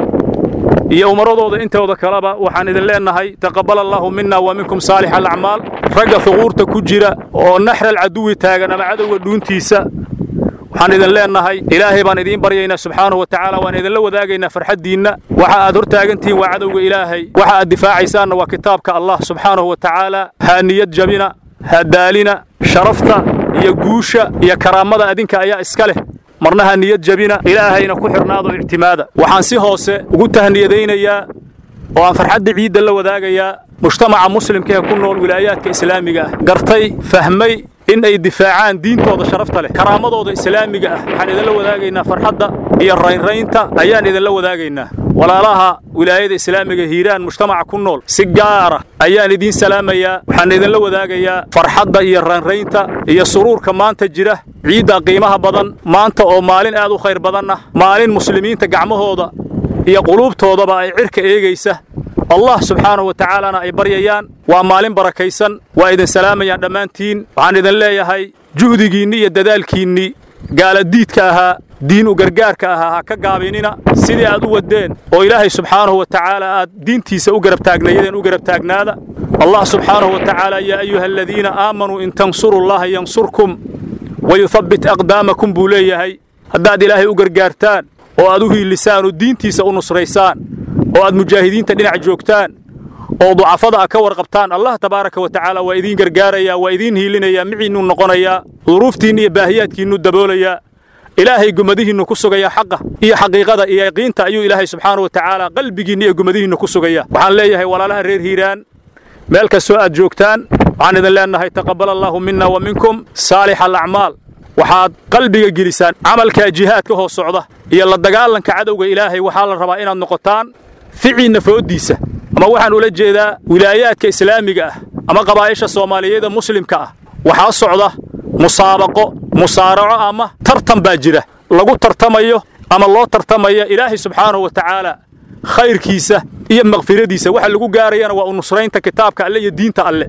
iyo umaradooda intooda kaleba waxaan idin leennahay taqabbal allaahu minna wa minkum saalix alacmaal ragga huquurta ku jira oo naxral caduwi taagan ama cadowga dhuuntiisa waxaan idin leennahay ilaahay baan idiin baryaynaa subxaanahu wa tacaala waan idinla wadaagaynaa farxaddiinna waxa aad hortaagantihiin waa cadowga ilaahay waxa aad difaacaysaanna waa kitaabka allah subxaanahu wa tacaala haa niyad jabina ha daalina sharafta iyo guusha iyo karaamada adinka ayaa iska leh marna ha niyad jabina ilaahayna ku xidhnaado ictimaada waxaan si hoose ugu tahniyadaynayaa oo aan farxadda ciidda la wadaagayaa mujtamaca muslimka ee ku nool wilaayaadka islaamiga ah gartay fahmay in ay difaacaan diintooda sharafta leh karaamadooda islaamiga ah waxaan idinla wadaagaynaa farxadda iyo raynraynta ayaan idinla wadaagaynaa walaalaha wilaayada islaamiga hiiraan mujtamaca ku nool si gaara ayaan idiin salaamayaa waxaan idinla wadaagayaa farxadda iyo raynraynta iyo suruurka maanta jira ciidda qiimaha badan maanta oo maalin aad u khayr badan ah maalin muslimiinta gacmahooda iyo quluubtoodaba ay cirka eegaysa allah subxaanahu wa tacaalana ay baryayaan waa maalin barakaysan waa idin salaamayaan dhammaantiin waxaan idin leeyahay juhdigiinnii iyo dadaalkiinnii gaaladiidka ahaa diin u gargaarka ahaa ha ka gaabinina sidii aad u waddeen oo ilaahay subxaanahu wa tacaala aad diintiisa u garab taagnaydeen u garab taagnaada allah subxaanahu wa tacaala yaa ayuha aladiina aamanuu in tansuru llaha yansurkum wayuhabbit aqdaamakum buu leeyahay haddaad ilaahay u gargaartaan oo aad u hiilisaan oo diintiisa u nusraysaan oo aad mujaahidiinta dhinac joogtaan oo ducafada a ka warqabtaan allah tabaaraka wa tacaala waa idiin gargaarayaa waa idiin hiilinayaa miciinnuu noqonayaa duruuftiinna iyo baahiyaadkiinnu daboolayaa ilaahay gumadihiinnu ku sugayaa xaqa iyo xaqiiqada iyo yaqiinta ayuu ilaahay subxaana wa tacaala qalbigiinna iyo gumadihiinnu ku sugayaa waxaan leeyahay walaalaha reer hiiraan meel kastoo aad joogtaan waxaan idin leennahay taqabbal allaahu minna wa minkum saalix alacmaal waxaad qalbiga gelisaan camalkaa jihaadka hoos socda iyo la dagaalanka cadowga ilaahay waxaa la rabaa inaad noqotaan ficiinna fooddiisa ama waxaan ula jeedaa wilaayaadka islaamiga ah ama qabaa'isha soomaaliyeeda muslimka ah waxaa socda musaabaqo musaaraco ama tartan baa jira lagu tartamayo ama loo tartamaya ilaahay subxaanahu wa tacaala khayrkiisa iyo makfiradiisa waxa lagu gaarayana waa u nusraynta kitaabka alle iyo diinta alle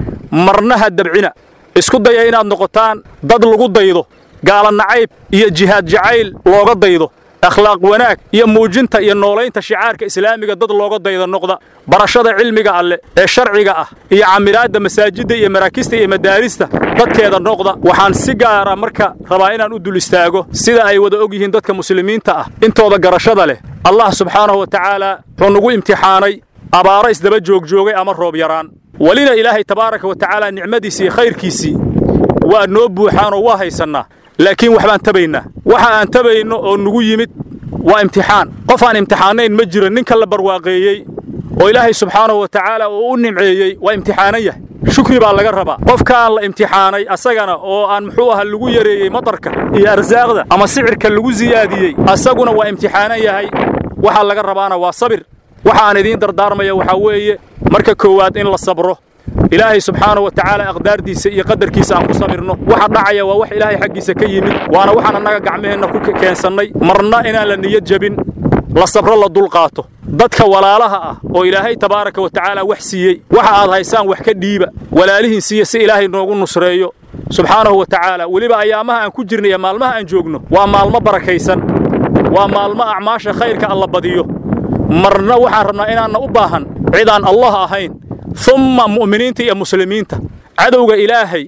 marnaha dabcina isku daya inaad noqotaan dad lagu daydo gaala nacayb iyo jihaad jacayl looga daydo akhlaaq wanaag iyo muujinta iyo noolaynta shicaarka islaamiga dad looga dayda noqda barashada cilmiga alle ee sharciga ah iyo camiraadda masaajidda iyo maraakista iyo madaarista dadkeeda noqda waxaan si gaara marka rabaa inaan u dul istaago sida ay wada og yihiin dadka muslimiinta ah intooda garashada leh allah subxaanahu wa tacaala wuxuu nagu imtixaanay abaaro isdaba joogjoogay ama roob yaraan welina ilaahay tabaaraka wa tacaala nicmadiisii iyo khayrkiisii waa noo buuxaanoo waa haysannaa laakiin waxbaan tabaynaa waxa aan tabayno oo nugu yimid waa imtixaan qof aan imtixaanayn ma jiro ninka la barwaaqeeyey oo ilaahay subxaanahu wa tacaala uu u nimceeyey waa imtixaanan yahay shukri baa laga rabaa qofkaan la imtixaanay asagana oo aan muxuu aha lagu yareeyey matarka iyo arsaaqda ama sicirka lagu siyaadiyey asaguna waa imtixaanan yahay waxaa laga rabaana waa sabir waxa aan idiin dardaarmaya waxaa weeye marka koowaad in la sabro ilaahay subxaanahu wa tacaala aqdaardiisa iyo qadarkiisa aan ku sabirno waxa dhacaya waa wax ilaahay xaggiisa ka yimid waana waxaan annaga gacmaheenna ku keensannay marna inaan la niyad jabin la sabro la dulqaato dadka walaalaha ah oo ilaahay tabaaraka wa tacaala wax siiyey waxa aad haysaan wax ka dhiiba walaalihiin siiya si ilaahay noogu nusreeyo subxaanahu wa tacaala weliba ayaamaha aan ku jirna iyo maalmaha aan joogno waa maalmo barakaysan waa maalmo acmaasha khayrka alla badiyo marna waxaan rabnaa inaanna u baahan cidaan allah ahayn umma mu'miniinta iyo muslimiinta cadowga ilaahay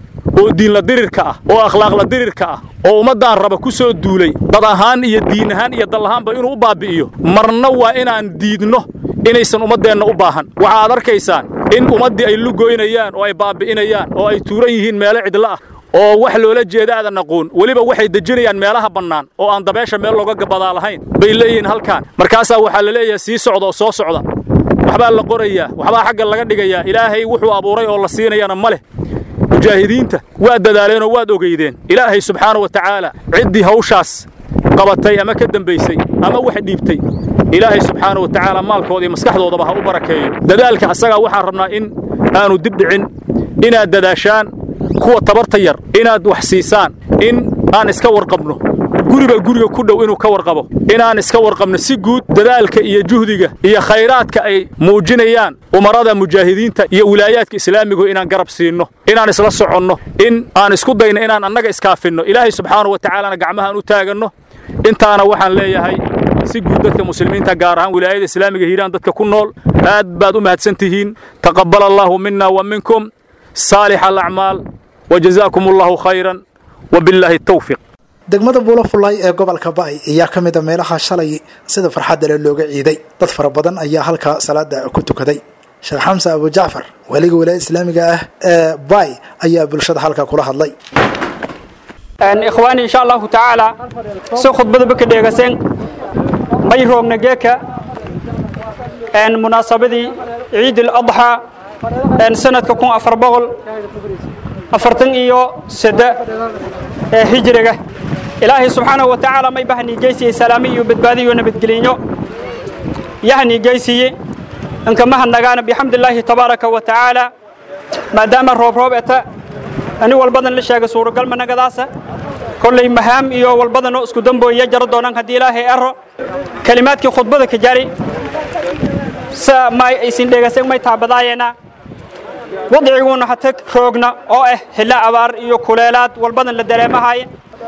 oo diinla dirirka ah oo akhlaaqla dirirka ah oo ummaddaan raba ku soo duulay dad ahaan iyo diin ahaan iyo dal ahaanba inuu u baabbi'iyo marna waa inaan diidno inaysan ummaddeenna u baahan waxa aad arkaysaan in ummaddii ay lugoynayaan oo ay baabbi'inayaan oo ay tuuran yihiin meelo cidla ah oo wax loola jeeda aadan aqoon weliba waxay dejinayaan meelaha bannaan oo aan dabeesha meel looga gabadaa lahayn bay leeyihiin halkaan markaasaa waxaa la leeyahay sii socda oo soo socda waxbaa la qorayaa waxbaa xagga laga dhigayaa ilaahay wuxuu abuuray oo la siinayana ma leh mujaahidiinta waad dadaaleenoo waad ogeydeen ilaahay subxaana wa tacaala ciddii hawshaas qabatay ama ka dembaysay ama wax dhiibtay ilaahay subxaana wa tacaala maalkooda iyo maskaxdoodaba ha u barakeeyo dadaalka asagaa waxaan rabnaa in aanu dib dhicin inaad dadaashaan kuwa tabarta yar inaad wax siisaan in aan iska warqabno guriba guriga ku dhow inuu ka warqabo inaan iska warqabno si guud dadaalka iyo juhdiga iyo khayraadka ay muujinayaan umarada mujaahidiinta iyo wilaayaadka islaamigu inaan garab siinno inaan isla soconno in aan isku dayno inaan annaga iskaafinno ilaahay subxaanahu wa tacaalana gacmahaan u taaganno intaana waxaan leeyahay si guud dadka muslimiinta gaar ahaan wilaayada islaamiga hiiraan dadka ku nool aad baad u mahadsan tihiin taqabbal allaahu mina wa minkum saalix alacmaal wa jazaakum allahu khayran wa billaahi tawfiiq degmada buulafulay ee gobolka ba'ay ayaa ka mid a meelaha shalay sida farxadda leh looga ciiday dad fara badan ayaa halkaa salaada ku tukaday sheekh xamse abu jacfar weliga wilaayada islaamiga ah ee bay ayaa bulshada halkaa kula hadlay ikhwaani insha allahu tacaala si khudbadaba ka dheegaseen may roogna geeka munaasabadii ciid aladxaa sanadka kun afar boqol afartan iyo sadde ee hijriga ilaahay subxaanahu wa tacaala may bahanii geysiyey salaami iyo badbaadi iyo nabadgelinyo yahanii geysiye inkamahadnagaana bixamdillaahi tabaaraka wa tacaala maadaama roob roob eta ani walbadan la sheega suuragal managadaasa kollay mahaam iyo walbadanoo isku dambooya jaro doonaan haddii ilaahay ero kelimaadkii khudbada ka jari sa may aysin dheegaseen may taabadaayeena wadciguuna hata roogna oo ah hilla abaar iyo kuleelaad walbadan la dareemahaye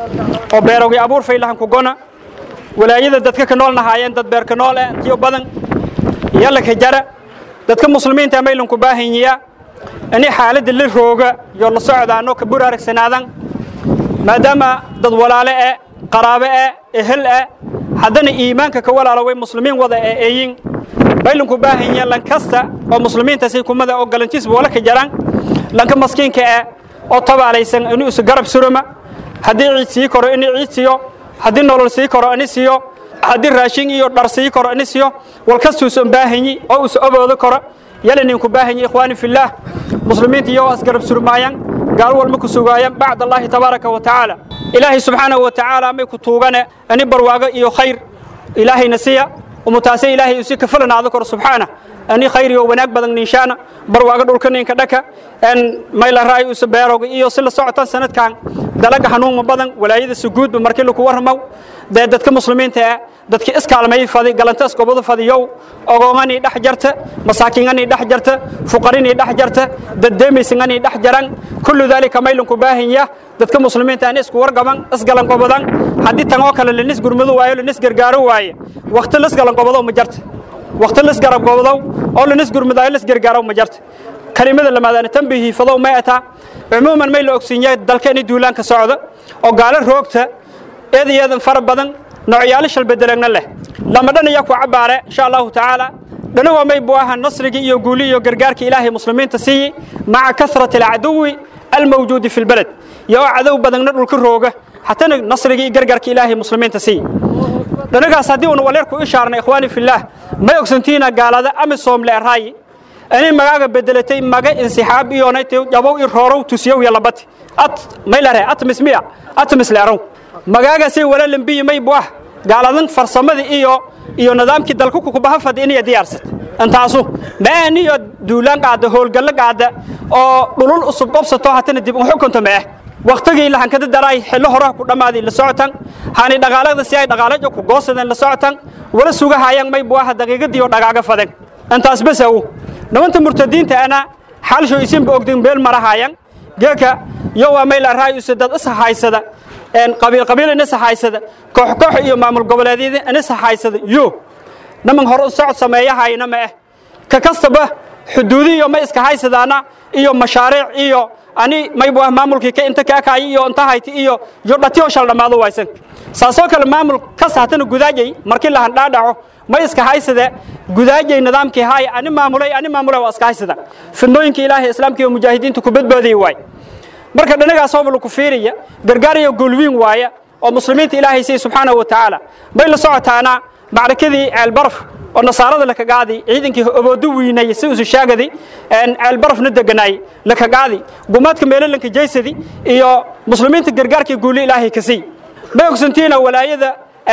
oo beerowgii abuur faylahan ku gona walaayada dadka ka nool nahaayeen dad beerka nool eh tiyo badan yalla ka jara dadka muslimiinta maylanku baahanyiya ani xaaladda la rooga iyo la socdaano ka bur aragsanaadan maadaama dad walaale eh qaraabo eh ehel eh haddana iimaanka ka walaaloway muslimiin wada ee eeyin baylanku baahanyiya lan kasta oo muslimiintaasi kumada oo galantiisba wala ka jaraan lanka maskiinka eh oo tabaalaysan inuu isu garab suruma haddii ciid sii koro inuu ciid siiyo haddii nolol sii koro ini siiyo haddii raashin iyo dhar sii koro ini siiyo walkastuusan baahanyi oo usa oboodo koro yalaninku baahanyi ikhwaani fillaah muslimiinta iyagoo asgarab surmaayaan gaal walma ku sugaayaan bacd allaahi tabaaraka wa tacaala ilaahay subxaanahu wa tacaala may ku tuugane ani barwaago iyo khayr ilaahayna siya umutaase ilaahay usi kafalanaado koro subxaana ani khayr iyo wanaag badan ninshaana barwaago dhulka ninka dhaka en mayla raay usa beerowga iyo si la socotan sanadkan dalaga hanuunma badan walaayada suguudba markii laku warramaw dee dadka muslimiinta ah dadka iskaalmay fadi galantaas gobada fadiyow ogoonganii dhex jarta masaakiinganii dhex jarta fuqarinii dhex jarta daddeemaysinganii dhex jaran kullu daalika maylanku baahinya dadka muslimiinta aan isku wargaban isgalan gobadan haddii tan oo kale lanis gurmadu waayo lanis gargaaro waaye wakti lisgalan gobadow ma jarta wakti lisgarab gobadow oo lanis gurmadaayo lis gargaarow ma jarta kelimada lamaadaana tambihi fadow may ataa cumuuman may la ogsiinya dalka inay duulaanka socdo oo gaalo roogta eed iyo eedan fara badan noocyaalo shalbedelagna leh lama dhan ayaa ku cabbaare insha allahu tacaala dhanagoo may buu ahaa nasrigii iyo guuli iyo gargaarkii ilaahay muslimiinta siiyi maca kasrati alcaduwi almawjuudi fi lbaled iyo oo cadow badanna dhulka rooga hatana nasrigii iyo gargaarkii ilaahay muslimiinta siiyi dhanagaas haddii uuna waleer ku ishaarnay ikhwaani fillaah may ogsantiina gaalada amisom leeraayi ani magaaga bedelatay maga insixaab iyonayt jabow i roorow tusiyow iyo labati at may lare atmis miya atmis leerow magaagaasay wala lambiyi may buah gaaladan farsamadii iyo iyo nidaamkii dalku kukubaha fadi inay diyaarsat intaasu maaniyo duulaan qaada howlgallo qaada oo dhulul usub qobsato hatana dib u xukunta meeh waqtigii lahankada daraay xillo horaha ku dhammaaday la socotan haani dhaqaalada si ay dhaqaalajo ku goosadeen la socotan wala sugahayaan may buaha daqiiqadii oo dhagaaga faden intaas bas aw nimanta murtadiinta ana xaalsho isinba ogdin beel marahayan geeka yo waa may la raayusa dad is haysada een qabiil qabiil in is haysada koox koox iyo maamul goboleedyada in is haysada yo niman hor u socod sameeyahayna ma ah ka kastaba xuduudi iyo ma iska haysadaana iyo mashaariic iyo ani may buu maamulkii ka inta ka kaay iyo inta hayti iyo yo dhatiyo shal dhamaado waysan saasoo kale maamul ka saatana gudaajay markii la handhaadhaco ma iska haysade gudaajay nidaamkii haay ani maamulay ani maamulay waa iska haysada fidnooyinka ilaahay islaamka iyo mujaahidiinta ku badbaadiyey waay marka dhanagaas oo lagu fiiriya gargaar iyo goolwiin waaya oo muslimiinta ilaahay siiyey subxaanahu wa tacaala may la socotaana macrakadii ceelbaraf oo nasaarada la kagaadi ciidankii oboodo wiinay si usu shaagadi ceelbarafna deganaay la kagaadi gumaadka meelalanka jaysadi iyo muslimiinta gargaarkii guuli ilaahay ka sii may ogsantiina walaayada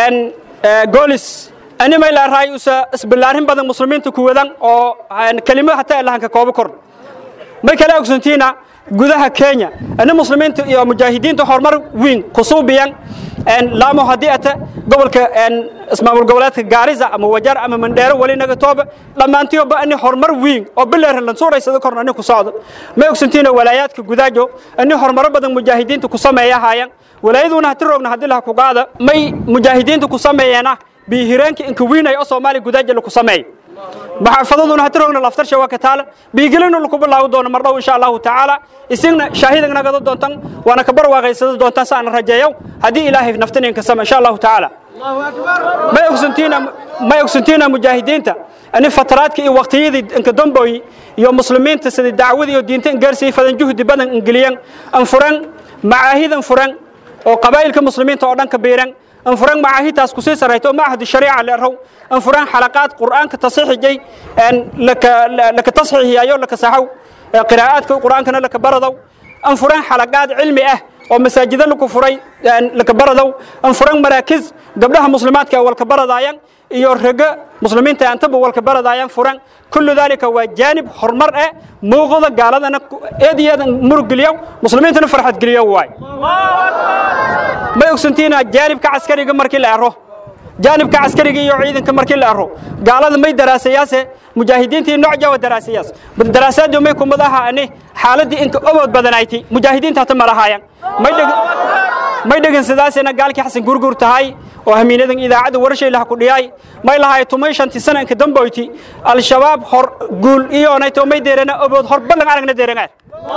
goolis ani may laaraay usa isballaarin badan muslimiinta ku wadan oo kelimada hataa ilahanka koobo kor may kala ogsantiina gudaha kenya ani muslimiinta iyo mujaahidiinta horumar weyn ku suubiyan laamo haddii ata gobolka ismaamul goboleedka gaarisa ama wajar ama mandheero weli naga tooba dhammaantiyoba ani horumar weyn oo bileeran lan suuraysada korna ani ku socdo ma ogsantiina walaayaadka gudaajo ani horumaro badan mujaahidiinta ku sameeya haayaan walaayaduna hati roogna haddii laha ku qaada may mujaahidiinta ku sameeyeena biihireenka inka wiinaya oo soomaaliya gudaaja laku sameeyo maxaafadaduna hati roogna laftarsha waa ka taala biigelina laku bilaawi doono mar dhow insha allahu tacaala isigna shaahidagna gado doontan waana ka barwaaqaysada doontan saana rajeeyo haddii ilaahay naftaninka sama insha allahu tacaala may ogsantiina may ogsantiina mujaahidiinta ani fataraadka iyo waqtiyadii inka damboy iyo muslimiinta sida dacwada iyo diinta in gaarsii fadan juhdi badan ingeliyan an furan macaahidan furan oo qabaa'ilka muslimiinta oo dhan ka biiran an furan macaahidtaas kusii sarayto macahad shariica leerhow an furan xalaqaad qur'aanka tasxiixijay laka tasxiixiyayo laka saxow qiraa'aadka qur'aankana laka baradow an furan xalaqaad cilmi ah oo masaajida laku furay laka baradow an furan maraakiz gabdhaha muslimaadka walka baradaayan iyo rega muslimiinta antaba walka baradaayan furan kullu dalika waa jaanib horumar eh muuqda gaaladana eed iyo eed murug geliyo muslimiintana farxad geliyo waay may ogsantiina jaanibka caskariga markii la ero jaanibka caskariga iyo ciidanka markii la ero gaalada may daraasayaase mujaahidiintii nooc jawa daraasayaas daraasaadu may kumad aha ani xaaladii inka obood badanayti mujaahidiinta hata malahaayaan may dhegan sidaasina gaalkii xasan gurgur tahay oo hamiinadan idaacadda warashay laha ku dhiyay may lahay tumay shantii sana inka damboyti al-shabaab hor guul iyoonayto may deerana obood hor ballan aragna deerangaad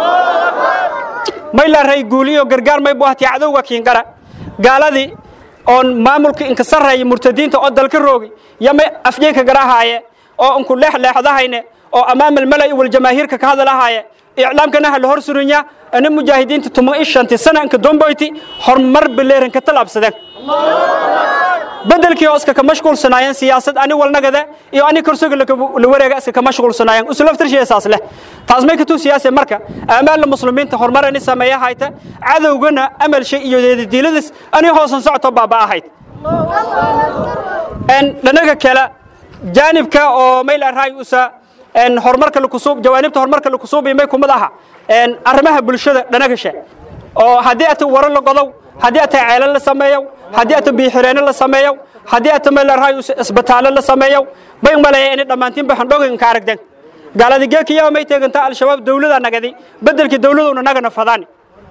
may la ray guul iyo gargaar may buahti cadowga kiingara gaaladii oon maamulka inka sarreeya murtadiinta oo dalka roogi iyo may afjeenka garahaaye oo inku leexleexdahayne oo amaam almala'i waljamaahiirka ka hadalahaaye iclaamkana ha la hor surinya ana mujaahidiinta tuma ishanti sana inka domboyti horumar bileeran ka talaabsadeen bedelkii oo iska ka mashquulsanaayeen siyaasad ani walnagada iyo ani korsoga la wareega iska ka mashquulsanaayeen usulaftarshiyasaas leh taas may katuu siyaase marka amaalla muslimiinta horumar ani sameeya hayta cadowgana amalsha iyo deedadiiladis ani hoosan socto baaba ahayd dhanaga kale jaanibka oo mayl arhay usa horumarka lakusuub jawaanibta horumarka lakusuubi may kumid aha arrimaha bulshada dhanagasha oo haddii ata waro la godow haddii ata ceelo la sameeyo haddii ata biixireenno la sameeyo haddii ata mayl arhay isbitaallo la sameeyo bay maleeya inay dhammaantiinba xandhoganka aragden gaaladi geekiyaa may teegantaa al-shabaab dawlada nagadi bedelkii dawladuna nagana fadaani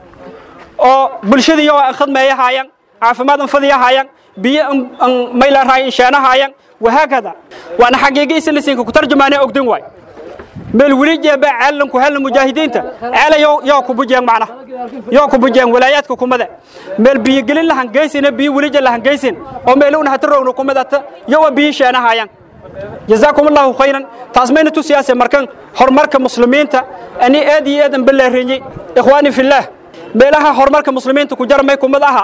oo bulshadii oo an khadmeeya haayaan caafimaad an fadiya haayaan biyo an mayl arhay insheena haayaan wahaakada waana xaqiiqi islisiinka ku tarjumaanee ogdan waay meel weli jeeba caalanku helna mujaahidiinta ceela yoo ku bujeen macna yoo ku bujeen walaayaadka kumada meel biyo gelin la hangaysina biyo welija la hangaysin oo meeluna hata rowna kumadata yowa biyo sheena haayaan jazaakum allahu khayran taas mayna tu siyaase markan horumarka muslimiinta ani aad iyo aad an ballaareeyey ikhwaani fillaah meelaha horumarka muslimiinta ku jarmay kumad aha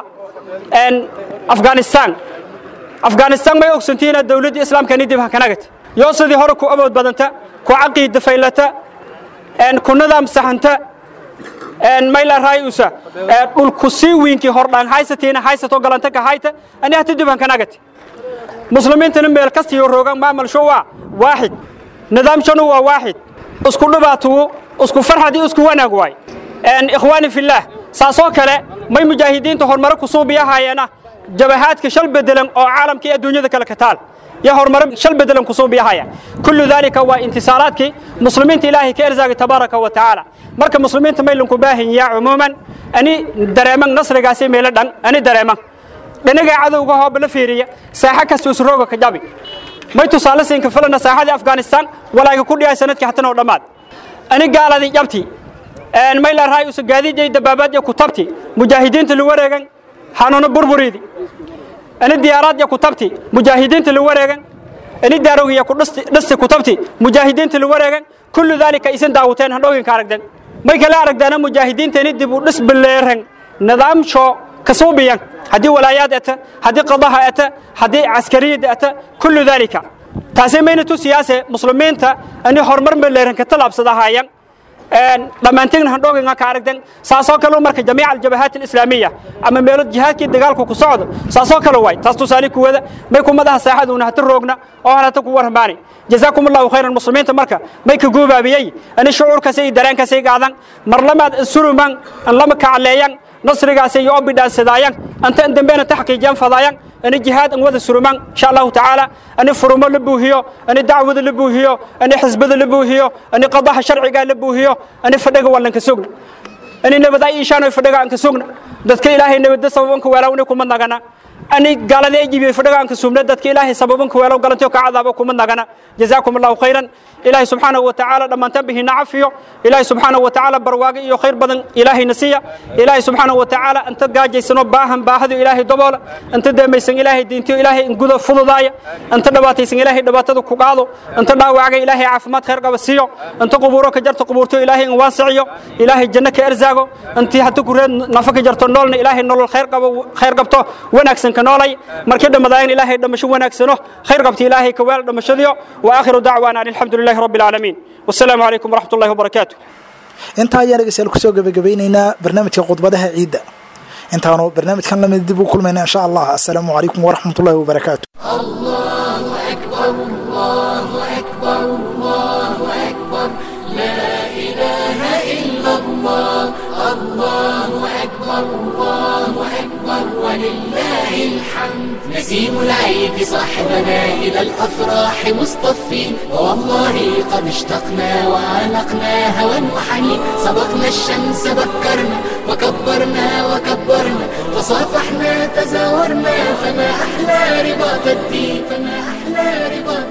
afghanistan afghanistan may ogsantiina dawladdii islaamkani dib hakanagata yoo sidii hore ku awood badanta ku caqiida faylata ku nidaam saxanta mayla raayusa dhulku sii wiinkii hordhaan haysatiina haysato galanta ka hayta ani hati dib hakanagata muslimiintana meel kastiyo roogan maamalsho waa waaxid nidaamshanu waa waaxid isku dhibaatugu isku farxad iyo isku wanaag waay ikhwaani fillaah saasoo kale may mujaahidiinta horumaro ku suubiyahayeena jabahaadka shal bedelan oo caalamka iyo adduunyada kale ka taal iyo horumaro shal bedelan ku suubiyahaya kullu dalika waa intisaalaadkii muslimiinta ilaahay ka erzaagay tabaaraka wa tacaala marka muslimiinta maylanku baahanyaa cumuuman ani dareeman nasrigaasi meelo dhan ani dareeman dhinaga cadowga hooba la fiiriya saaxa kasta usrooga ka jabi may tusaale siinka filana saaxadii afghanistan walaaga ku dhiyay sanadkii hatan oo dhammaad ani gaaladii jabti may la raay usa gaadiiday dabaabaad iyo kutabti mujaahidiinta la wareegan hanuuna burburiidi ani diyaaraad iyo kutabti mujaahidiinta la wareegan ani daarogi iyo kudhisti kutabti mujaahidiinta la wareegan kullu daalika isin daawuteen handhooginka aragden may kala aragdaana mujaahidiintani dib u dhis bileeran nidaamsho kasuubiyan haddii walaayaad ata haddii qadaha ata haddii caskariyada ata kullu daalika taasi mayna tu siyaase muslimiinta ani horumar bileeran ka talaabsadahaayan dhammaanteegna handhooginga ka aragdan saasoo kale marka jamiica aljabahaat alislaamiya ama meelo jihaadkii dagaalku ku socdo saasoo kale waay taas tusaale kuwada may kumadaha saaxaduuna hata roogna oo halata ku warmaani jazaakum allahu khayran muslimiinta marka may ka goobaabiyey ani shucuurkaas iyo dareenkaas ay qaadan mar lamaad suruman an lama kacaleeyan nasrigaas iyo obidhaansadaayan anta an dambena taxqiijiyan fadaayan ani jihaad an wada suruman insha allahu tacaala ani furumo la buuhiyo ani dacwada la buuhiyo ani xisbada la buuhiyo ani qadaha sharciga la buuhiyo ani fadhaga wallanka sugna ani nabada ishaano fadhaga aan ka sugna dadka ilaahay nabada sababanka weelawna kuma nagana ani gaalada ay jibiyey fadhaga aan ka sugna dadka ilaahay sababanka weelaw galantiyo ka cadaabo kuma nagana jazaakum allahu khayran ilaahay subxaanahu wa tacaala dhammaantaan bihina cafiyo ilaahay subxaanahu wa tacaala barwaago iyo khayr badan ilaahayna siiya ilaahay subxaanahu wa tacaala inta gaajaysanoo baahan baahadu ilaahay daboola inta deemaysan ilaahay diintiyo ilaahay inguda fududaaya inta dhibaataysan ilaahay dhibaatada ku qaado inta dhaawacga ilaahay caafimaad khayr qaba siiyo inta qubuuro ka jarto qubuurtiyo ilaahay in waasiciyo ilaahay janno ka erzaago intii hata kureed nafa ka jarto noolna ilaahay nolol khayr qabo khayr qabto wanaagsan ka noolay markii dhammadaayan ilaahay dhamasho wanaagsano khayr qabto ilaahay ka weel dhamashadiyo wa aakhiru dacwaana an alxamdu lilahi rabbi العالمين والسلام عليكم ورحمة الله وبركاته intaa ayaan dhegeystayaal kusoo gebagabeynaynaa barnaamijka khudbadaha ciidda intaanu barnaamijkan lamid dib u kulmayna insha allah assalaamu calaykum waraxmat ullahi wabarakaatu الله أكبر الله أكبر الله أكبر لا إله إلا الله الله أكبر الله أكبر ولله الحمد نسيم العيد صاحبنا إلى الأفراح مصطفين والله قد اشتقنا وعانقنا هوى وحنين سبقنا الشمس بكرنا وكبرنا وكبرنا تصافحنا تزاورنا فما أحلى رباط الدين فما أحلى رباط